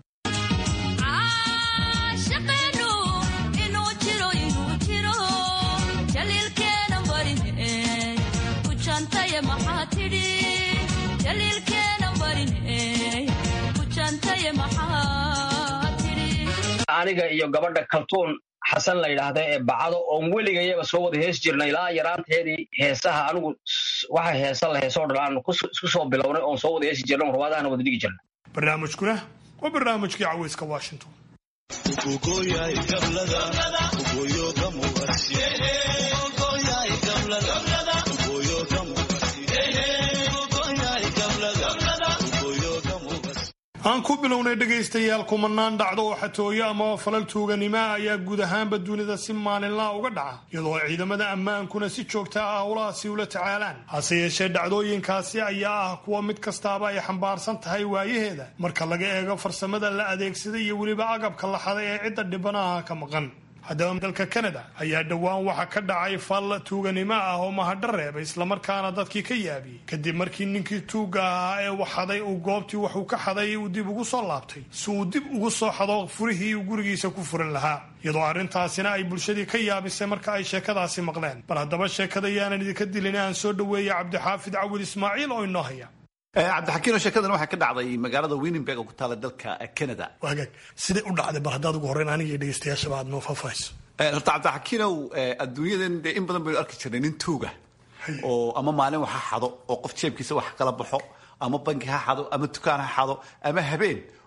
aniga iyo gabadha kaltuun xasan la yidhaahda ee bacado oon weligayaba soo wada hees jirnay ilaa yaraanteedii heesaha anigu waxa heesa la heesoo dhan aan isku soo bilownay oon soo wada heesi jirnay ruwaadahana wada dhigi jirnay barnaamijkuna waa barnaamijkii caweyska washington ugogoyay gablada ugoyo gamuwasi ugogoyay gablada ugoyo gamuwasi ugogoyay gablada ugoyo gamuwasi aan ku bilownay dhegaystayaal kumanaan dhacdo oo xatooyo ama falal tuuganimo ah ayaa guud ahaanba dunida si maalinlaa uga dhaca iyadoo ciidamada ammaankuna si joogta ah howlahaasi ula tacaalaan hase yeeshee dhacdooyinkaasi ayaa ah kuwa mid kastaaba ay xambaarsan tahay waayaheeda marka laga eego farsamada la adeegsaday iyo weliba agabka la xaday ee cidda dhibanaha ka maqan haddaba dalka kanada ayaa dhowaan waxa ka dhacay fal tuuganimo ah oo mahadho reebay islamarkaana dadkii ka yaabiyey kadib markii ninkii tuugga ahaa ee wax xaday uu goobtii waxuu ka xaday uu dib ugu soo laabtay si uu dib ugu soo xado furihii uu gurigiisa ku furan lahaa iyadoo arrintaasina ay bulshadii ka yaabisay marka ay sheekadaasi maqleen bal haddaba sheekada yaanan idinka dilin aan soo dhoweeya cabdixaafid cawil ismaaciil oo inoo haya cabdixakiino sheekadan waxaa ka dhacday magaalada winnenberg oo ku taala dalka canada wagaag siday u dhacday bal haddaad ugu horreyn aniga iyo dhegeystayaashaba aad noo faahfaahayso horta cabdixakiinow adduunyadan dee in badan baynu arki jirnay nin tuuga oo ama maalin wax ha xado oo qof jeebkiisa wax kala baxo ama banki ha xado ama dukaan ha xado ama habeen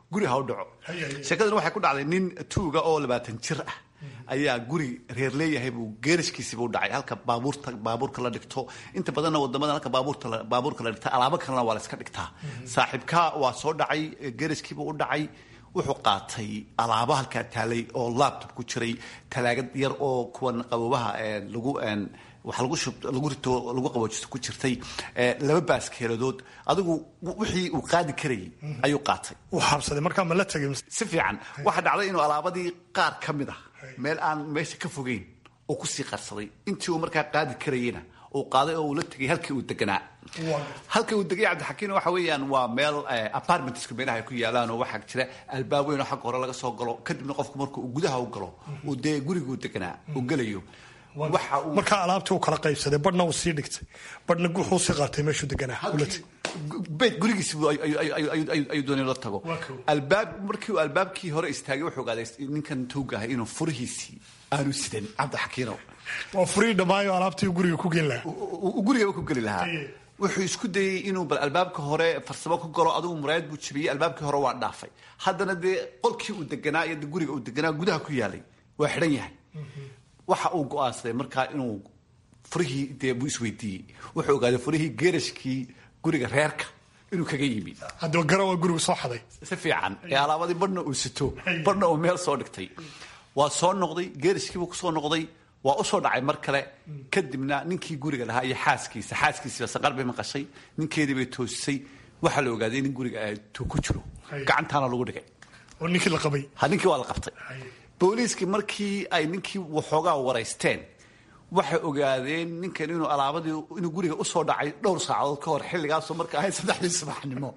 guri ha u dhaco sheekadana waxay ku dhacday nin tuuga oo labaatan jir ah ayaa guri reer leeyahay buu geerashkiisiiba u dhacay halka baabuurta baabuurka la dhigto inta badanna wadamada halka baabuurta la- baabuurka la dhigta alaabo kalena waa la iska dhigtaa saaxiibka waa soo dhacay geerashkiiba u dhacay wuxuu qaatay alaabo halkaa taalay oo laptop ku jiray talaagad yar oo kuwan qaboobaha ee lagu een, wax lagu shub lagu rito lagu qaboojisto ku jirtay ee, laba baaskeeladood adigu wixii uu qaadi karayay ayuu qaatay uu xabsaday markaa ma la tegay si fiican waxaa dhacday inuu alaabadii qaar ka mid ah meel aan meesha ka fogeyn oo kusii qarsaday intii uu markaa qaadi karayena uu qaaday oo uu la tegay halkii uu deganaa halka uu degay cabdixakiin waxa weeyaan waa meel eh, apartmentska meelaha ay ku yaalaan oo waxaa jira albaab weyn oo xagga hore laga soo galo kadibna qofku marka uu gudaha u galo uu dee guriguu deganaa uu gelayo waxa uu markaa alaabtii uu kala qaybsaday badhna uu sii dhigtay badhna wuxuu sii qaatay meeshuu deganaa ula tegay beyt gurigiisi buu ay- ay- ay- ay- ay- ayuu doonay la tago albaab markii uu albaabkii hore istaagay wuxuu ogaaday ninkan tuuga ahay inuu furihiisii aanu sidan cabdixakiino waa furii dhammaayo alaabtii uu guriga ku geen lahaa uu gurigaba ku geli lahaa wuxuu isku dayey inuu bal albaabka hore farsamo ku galo adigu muraayad buu jabiyey albaabkii hore waa dhaafay haddana dee qolkii uu deganaa iyo dee guriga uu deganaa gudaha ku yaalay waa xidhan yahay waxa uu go'aansaday markaa inuu furihii dee buu isweydiiyey wuxuu ogaaday furihii geerashkii guriga reerka inuu kaga yimi haddaba gara waa gurigu soo xaday si fiican ee alaabadii badhna uu sito badhna uu meel soo dhigtay waa soo noqday geerashkiibuu kusoo noqday waa usoo dhacay mar kale kadibna ninkii guriga lahaa iyo xaaskiisa xaaskiisiiba saqar bay maqashay ninkeedii bay toosisay waxaa la ogaaday in guriga tuu ku jiro gacantaana lagu dhigay oo ninkii la qabay ha ninkii waa la qabtay booliiskii markii ay ninkii waxoogaa waraysteen waxay ogaadeen ninkan inuu alaabadii inuu guriga usoo dhacay dhowr saacadood ka hor xilligaasoo marka ahayd saddexdii subaxnimo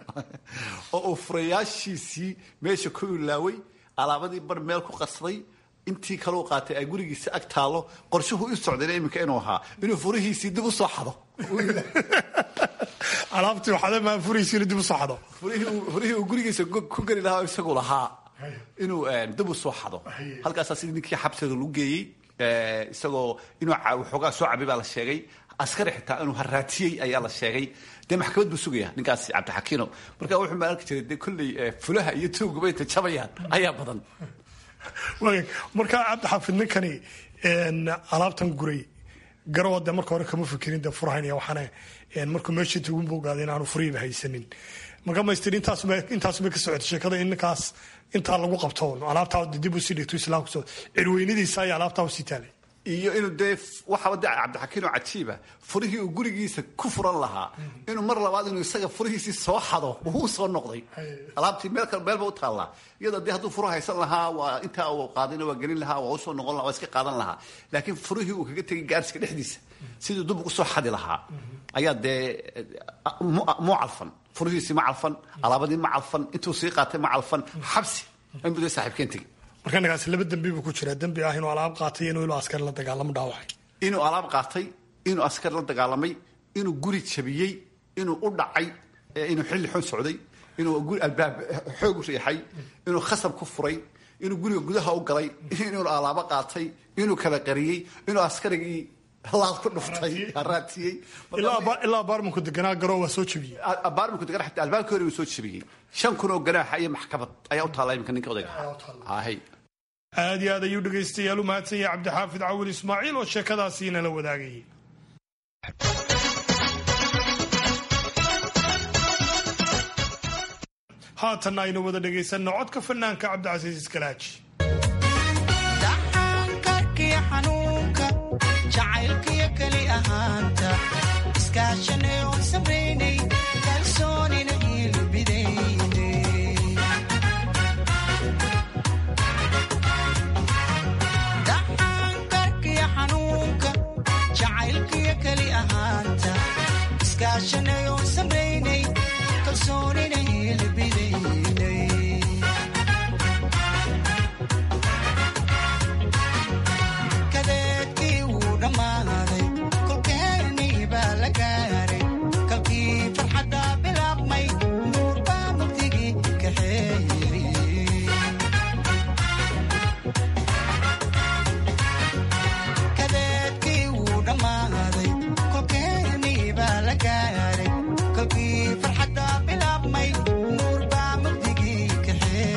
oo uu furayaashiisii meesha ku ilaaway alaabadii bar meel ku qarsaday intii kale u qaatay ay gurigiisa ag taalo qorshuhu u socdayna iminka inuu ahaa inuu furihiisii dib usoo xado alaabtii waxaad maa furihiisiina dib usoo xado furihii uu- furihii uu gurigiisa go- ku geli lahaa oo isagu lahaa inuu eh, dib u soo xado halkaasaa sidii ninkii xabsiga lagu geeyey eh, isagoo inuu ca- waxoogaa soo cabay baa la sheegay askari xitaa inuu haraatiyey ayaa la sheegay dee maxkamad buu sugaya ninkaas cabdixakiino marka wuxuu ma arki jiray dee kolley eh, fulaha iyo tuugaba intay jabayaan ayaa badan waag markaa cabdixaafid ninkani een, alaabtan guray garowa dee marka hore kama fikirin dee furahayn iyo waxaana een, markuu meeshii tugunba ogaaday in aanu furihiiba haysanin marka maystir intaasba intaasba ka socotay sheekada in ninkaas intaa lagu qabto alaabtaa dib usii dhigto islaamku soo cirweynadiisa ayaa alaabtaa usii taalay iyo inuu dee waxaaba dee cabdixakiin oo cajiiba furihii uu gurigiisa ku furan lahaa inuu mar labaad inuu isaga furihiisii soo xado uu soo noqday alaabtii meel kale meelba u taallaa iyadoo dee hadduu furu haysan lahaa waa intaa uu qaadina waa gelin lahaa waa usoo noqon lahaa waa iska qaadan lahaa laakiin furihii uu kaga tegay gaarsiga dhexdiisa siduu dib ugu soo xadi lahaa ayaa dee mu mu calfan furihiisii ma calfan alaabadii ma calfan intuu sii qaatay ma calfan xabsi inbuu dee saaxiibkeen tegey marka ninkaasi laba dembi buu ku jiraa dembi ah inuu alaab qaatay iyo inuu ilo askari la dagaalamo dhaawacay inuu alaab qaatay inuu askar la dagaalamay inuu guri jabiyey inuu u dhacay eh, inuu xilli xun socday inuu guri albaab xoog u riixay inuu khasab ku furay inuu guriga gudaha u galay inuu alaabo qaatay inuu kala qariyey inuu askarigii laad ku dhuftay haraatiyey ilaa aba- ilaa baarmanku deganaa garoo waa soo jebiyey baarmanku degan xataa albaabkii hore uu soo jebiyey shan kun oo ganaaxa iyo maxkamad ayaa u taalla iminka ninka odayga ahay aad iyo aad ayuu dhegaystayaal u mahadsan yahay cabdixaafid cawil ismaaciil oo sheekadaasi nala wadaagayay haatanna aynu wada dhegaysanno codka fanaanka cabdicasiis iskalaaji dhaxankarkiyo xanuunka jacaylkiyo keli ahaanta iskaashanay oon samaynay kalsoonina iilbidayne dhaxankarkiyo xanuunka jacaylkiyo keli ahaanta iskaashanay oon samaynay kalsoonina iilbidayne kadeedkii wuu dhammaaday kolkeenii baa la gaaray kalkii farxadda bilaabmay nuur baa mugdigii kaxeeyey kadeedkii wuu dhammaaday kolkeenii baa la gaaray kolkii farxadda bilaabmay nuur baa mugdigii kaxeeyey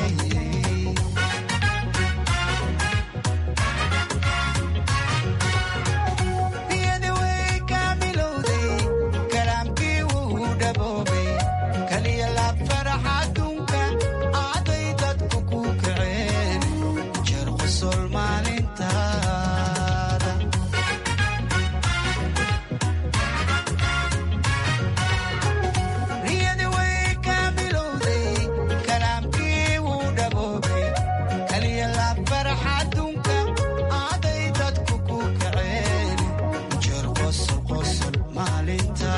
kaalinta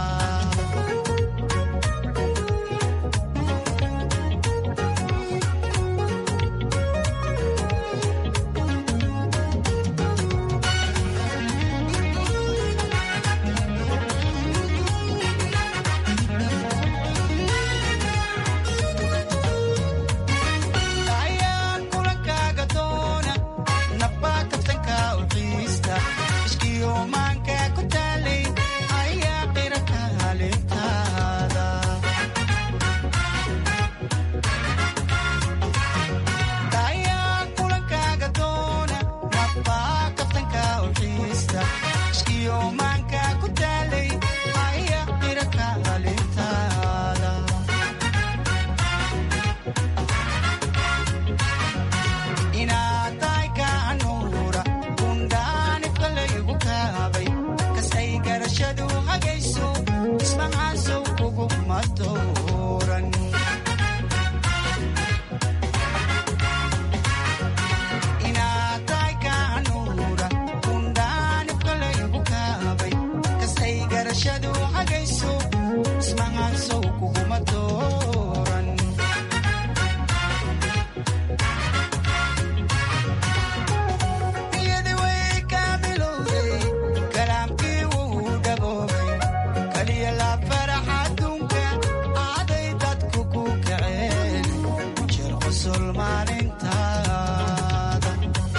ayaan kulankaaga doona nabba kabtanka u xiista iskiyo maanka ku taalay ayaa qira kaalintaada ayaan kulankaaga doona nabba kabtanka u xiista iskiyo maanka ku taalay ayaa qira kaalintaada inaad tahay kaanuura kundhaanibka laygu kaabay kastay garashadu hagayso ismahaasow kuguma dooran inaad tahay kaanuura kundhaanibka laygu kaabay kastay garashadu hagayso ismahaasow kuguma dooran niyadi way kaamilowday kalaamkii wuu dhaboobay kaliya la farax adduunka aaday dadku ku kaceen jeer qosol maalintaada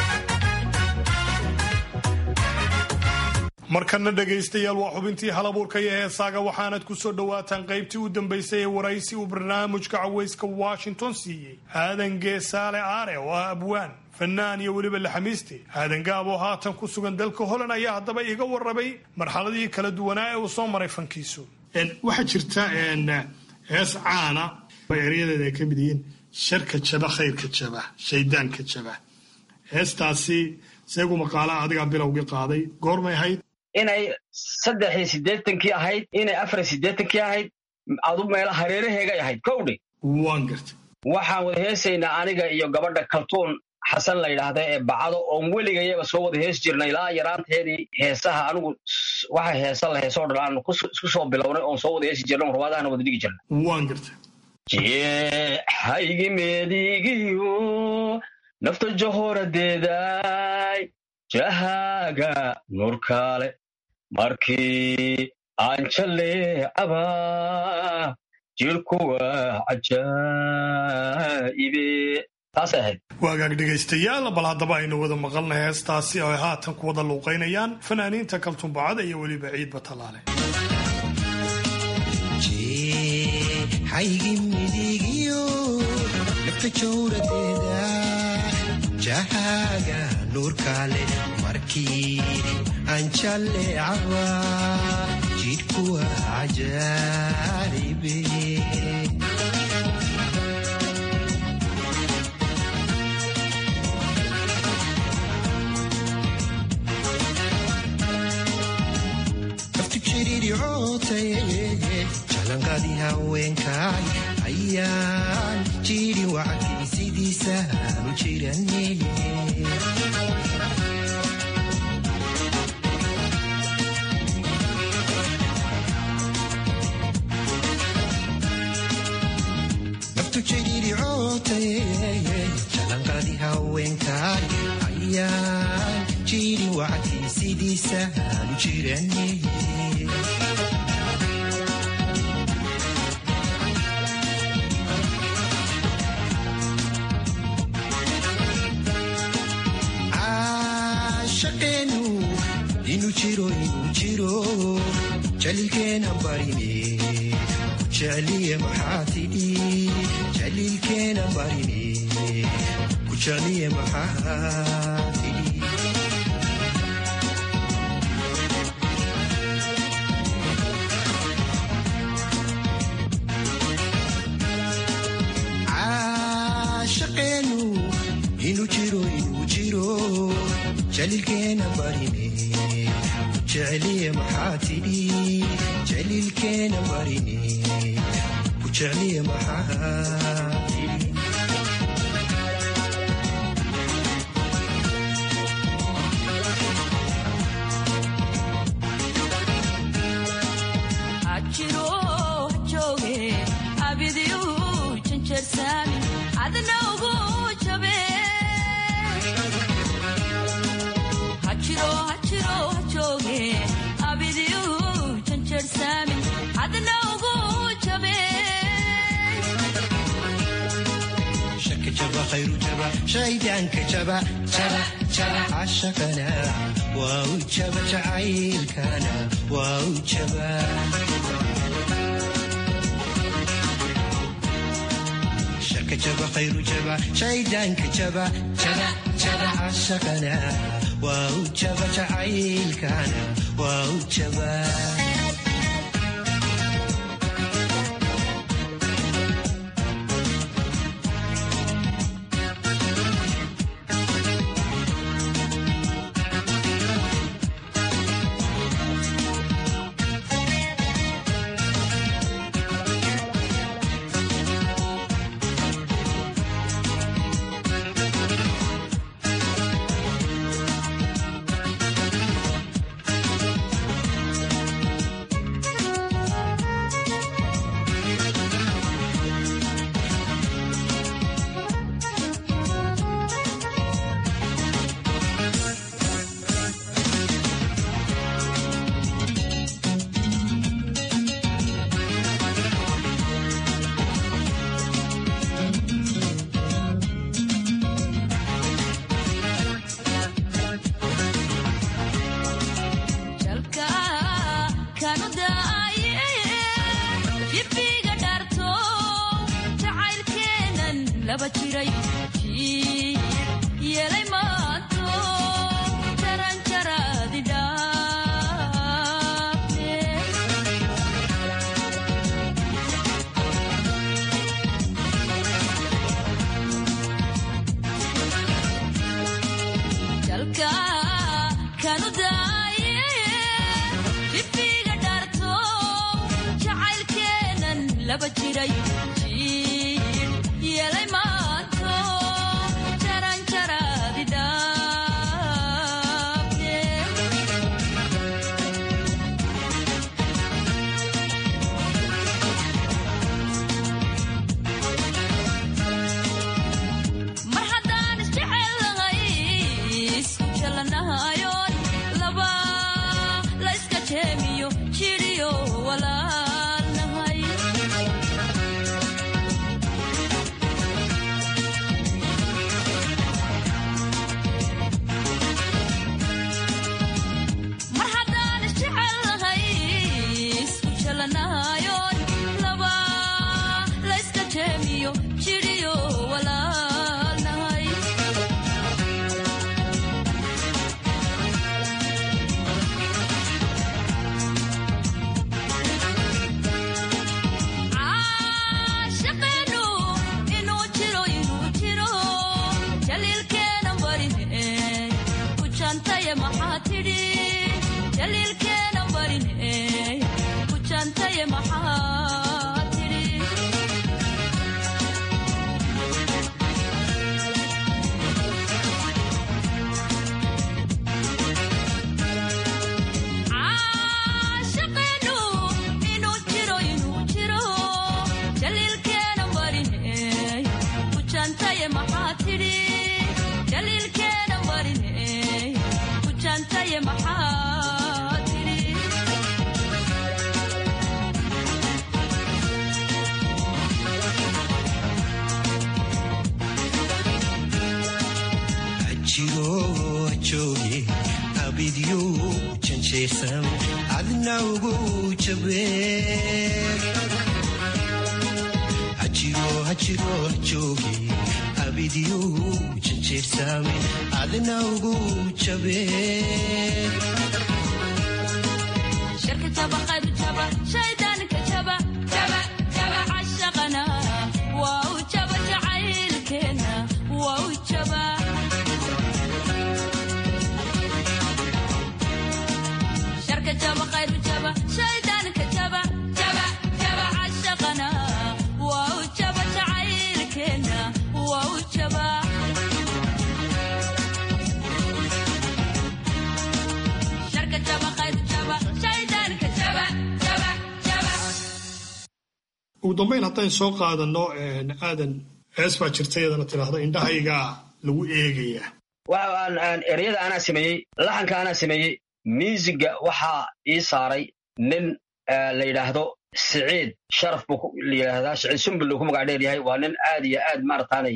markana dhegaystayaal waa xubintii halabuurka iyo heesaaga waxaanad ku soo dhowaataan qaybtii u dambaysay ee waraysi uu barnaamijka cawayska washington siiyey aadan geesaale aare oo ah abwaan fanaan iyo weliba laxamiiste aadan gaab oo haatan ku sugan dalka holand ayaa haddaba iga warramay marxaladii kala duwanaa ee uu soo maray fankiisu waxaa jirta hees caana oo eryadeeda ay ka mid yihiin sharka jaba khayrka jaba shaydaanka jaba heestaasi seegu maqaalaha adigaa bilowgii qaaday goormay ahayd inay saddex iyo siddeetankii ahayd inay afar iyo siddeetankii ahayd adu meela hareeraheegay ahayd kowdhe waan gartay waxaan wada heesaynaa aniga iyo gabadha kaltuun xasan la yidhaahda ee bacdo oon weligayaba soo wada hees jirnay ilaa yaraanteedii heesaha anigu s- waxa heesa la heesoo dhan aanu kus- isku soo bilownay oon soo wada heesi jirnay oon ruwaadahana wada dhigi jirnay waan gartay jeexaygi meedigiyo nafta jahoradeeday jahaaga nurkaale markii aan jaleecaba jirkuwa cajaa'ibe taasay ahayd waagaag dhegaystayaal bal haddaba aynu wada maqalnay heestaasi oo ay haatan ku wada luuqaynayaan fanaaniinta kaltumbacada iyo weliba ciid batalaale xaygi midigiyo nafta jawradeeda jahaaga nuurkaale markii aan jalleecaba jidhkuwa cajaaribe naftu jiriricootaye jalanqadii haweenkaay ayaan jiri wacdii sidiisaanu jirane naftu jiriricootaye jalanqadii haweenkaay ayaan jiri wacdii sidiisaanu jirane caashaqeenu inuu jiro inuu jiro jaliilkeena barine ku jecliye maxaa tidhi jaliilkeena barine ku jecliye maxaa tidhi caashaqeenu inuu jiro inuu jiro jaliilkeena barine ku jecliye maxaa tidhi jaliilkeena barine ku jecliye maxaa tidhi shaydaanka jaba jaba jaba cashaqana waa u jaba jacaylkana waa u jaba sharka jaba khayru jaba shaydaanka jaba jaba jaba cashaqana waa u jaba jacaylkana waa u jaba ugu dambayn haddaynu soo qaadano aadan hees baa jirta iyadana tidhaahdo indhahaygaa lagu eegayaa waxaan ereyada anaa sameeyey laxanka anaa sameeyey miisiga waxaa ii saaray nin la yidhaahdo siciid sharaf buu la yidhaahdaa siciid sumbul uu ku magac dheer yahay waa nin aad iyo aad maarataanay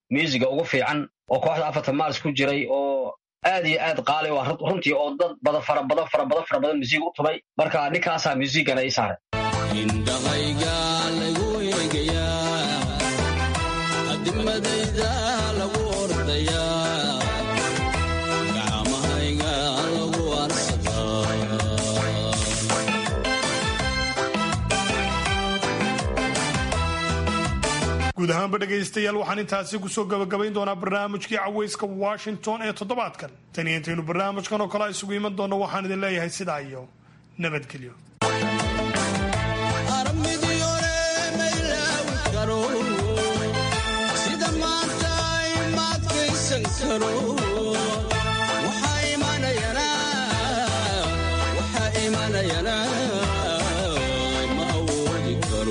muusiga ugu fiican oo kooxda afarta maars ku jiray oo aad iyo aad qaali u ah runtii oo dad badan fara badan fara badan fara badan musiig u tumay marka ninkaasaa musiigana ii saaray indhahayga lagu eegayaa adimadayda lagu ordayaa gacmahayga lagu arsadaa guud ahaanba dhegaystayaal waxaan intaasi kusoo gabagabayn doonaa barnaamijkii cawayska washington ee toddobaadkan tani intaynu barnaamijkan oo kale isugu iman doonno waxaan idin leeyahay sidaa iyo nabadgelyo sida maanta imaadkaysan karo waxaa imanayana ma awoodi karo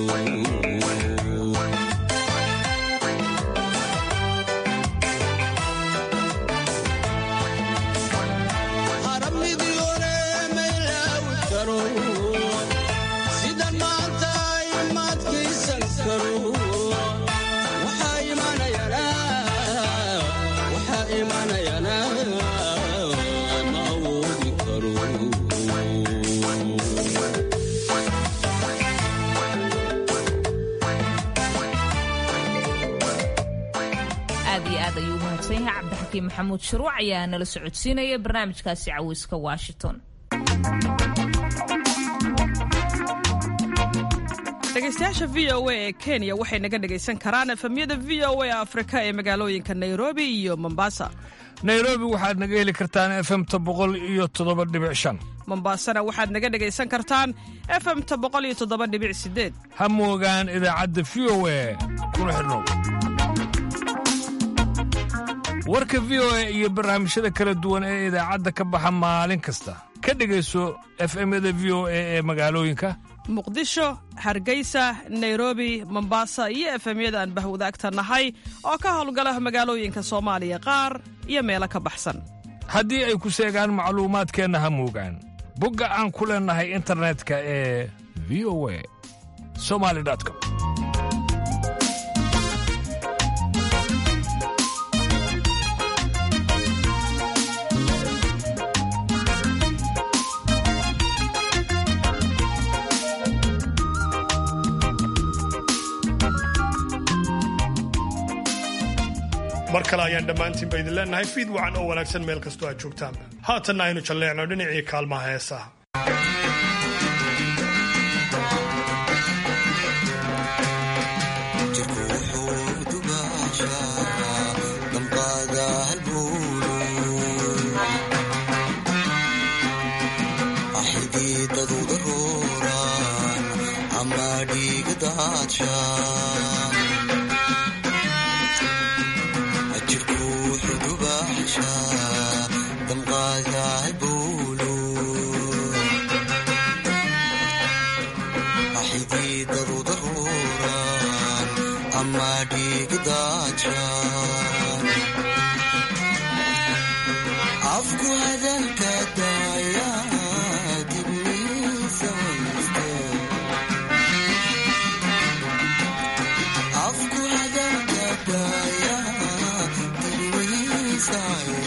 haramidii hore ma ilaawi karo sida maanta imaadkaysan karo waxaa imanayana waxaa imanayana ma awoodi karo aad iyo aad ayuu u mahadsan yahay cabdixakiim maxamuud shuruuc ayaa nala socodsiinaya barnaamijkaasi caweyska washington dhegaystayaasha v o a ee kenya waxay naga dhegaysan karaan efemyada v o a afrika ee magaalooyinka nairobi iyo mombasa nairobi waxaad naga heli kartaan efemta boqol iyo toddoba dhibic shan mombasana waxaad naga dhegaysan kartaan efemta boqol iyo toddoba dhibic sideed ha moogaan idaacadda v o a kuna xidhnow warka v o a iyo barnaamijyada kala duwan ee idaacadda ka baxa maalin kasta ka dhegayso efemyada v o a ee magaalooyinka muqdisho hargeysa nairobi mombasa iyo efemyada aan bahwadaagta nahay oo ka howlgala magaalooyinka soomaaliya qaar iyo meelo ka baxsan haddii ay ku seegaan macluumaadkeenna ha moogaan bogga aan ku leennahay internetka ee v o a somali com mar kale ayaan dhammaantiinba idin leennahay fiid wacan oo wanaagsan meel kastoo aad joogtaanba haatanna aynu jalleecno dhinacii kaalmaha heesaha afku hadalka daaya dibniisa afku hadalka daaya dibniisa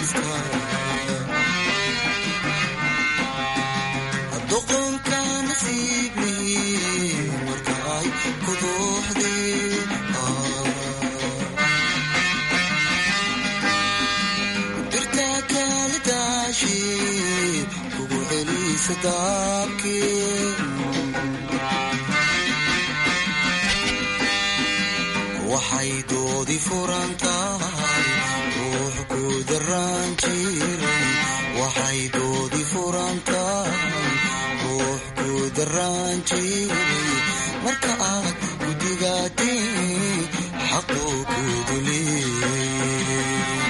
doqonka nasiibi marka ay ku dooxdeen dirta kala daashi kugu celisa daabkii waxay doodi furan tahay ruux ku daraan jiray waxay doodi furan tahay ruux ku daraan jiray marka aad ku digaateen xaquu ku duleeyay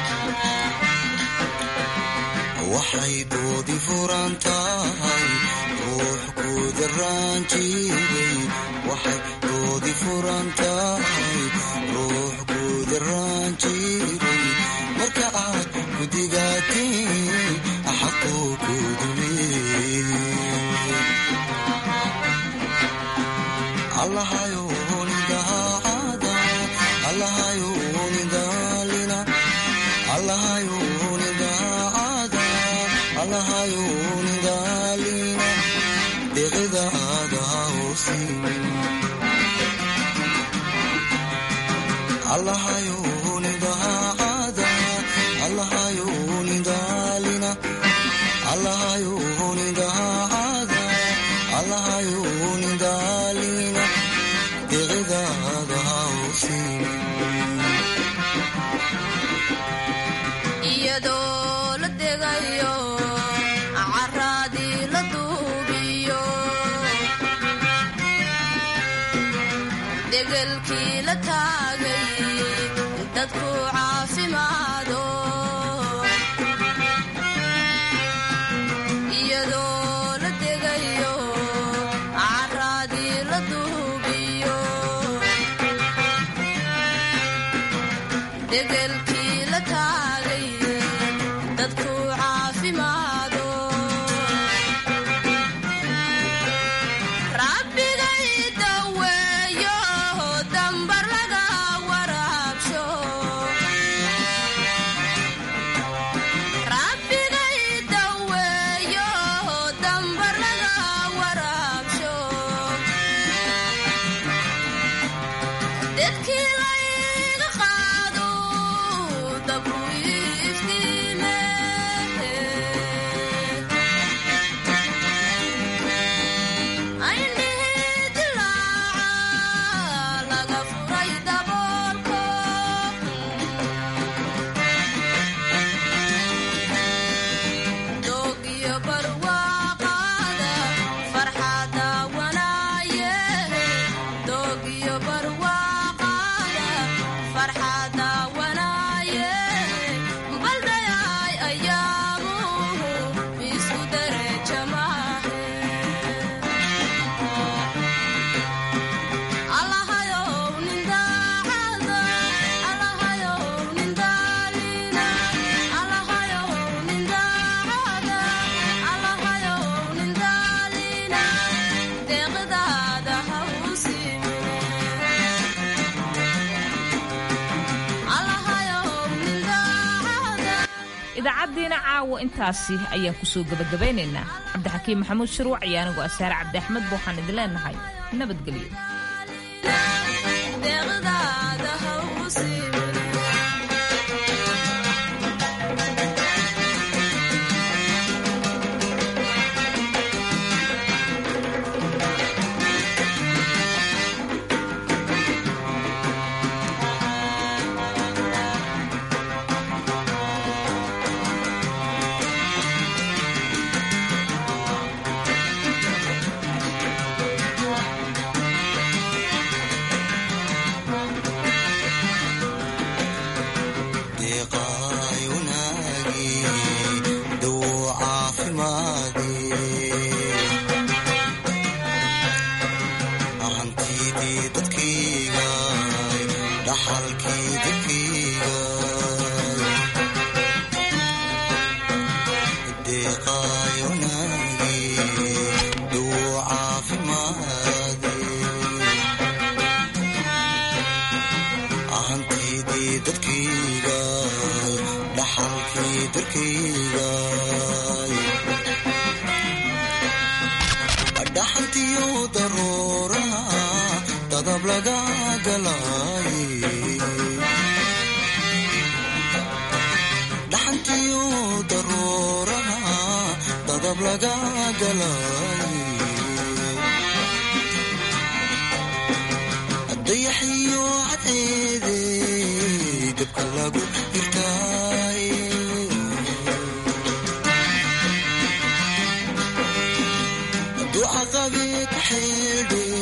waxay doodi furan tahay ruux ku daraan jiray waxay doodi furan tahay ruux ku daraan jiray marka aad ku digaateen xaquu ku duleeyay allahayo nidaacada allahayo nidaacada hausimin allahayuni daacada allahayuni daalina allahayuni daacada allahayuni daalina deqidaada hausimin iyadoo la degayo caraadii la duubiyo degelkii la taagay dadku caafimaado iyadoo la degayo caraadii la duubiyo degelkii la taagay dadku caafimaado rabbigay daweeyo dambar laga waraabsho rabbigay daweeyo dambar laga waraabsho dedkii layga qaado dabku iftiime ayndhihi dilaaca laga furay daboolko doogiyo barwaaqaada farxada wanaaye doogiyo barwaaqaada farxada wanaaye baldayay ayaamuhu isku dereja maahe allahayow nin daacada allahayow nin daalina allahayow nin daacada allahayow nin daalina deeqdaada ha u simine allahayow nin daacada idaacaddiina caawa intaasi ayaan kusoo gebagabaynaynaa cabdixakiim maxamuud shirwac iyo anigoo asaare cabdi axmed ba waxaan idin leenahay nabadgelyo deeqdaada ha u simine deeqaayunaagi dawo caafimaadi hantidii dadkayga dhaxalkii dadkayga deeqaayunaagi dawo caafimaadi hantidii dadkayga dhaxalkii dadkayga dhaxantiyo daruuraha dadab laga galay dhaxantiyo daruuraha dadab laga galay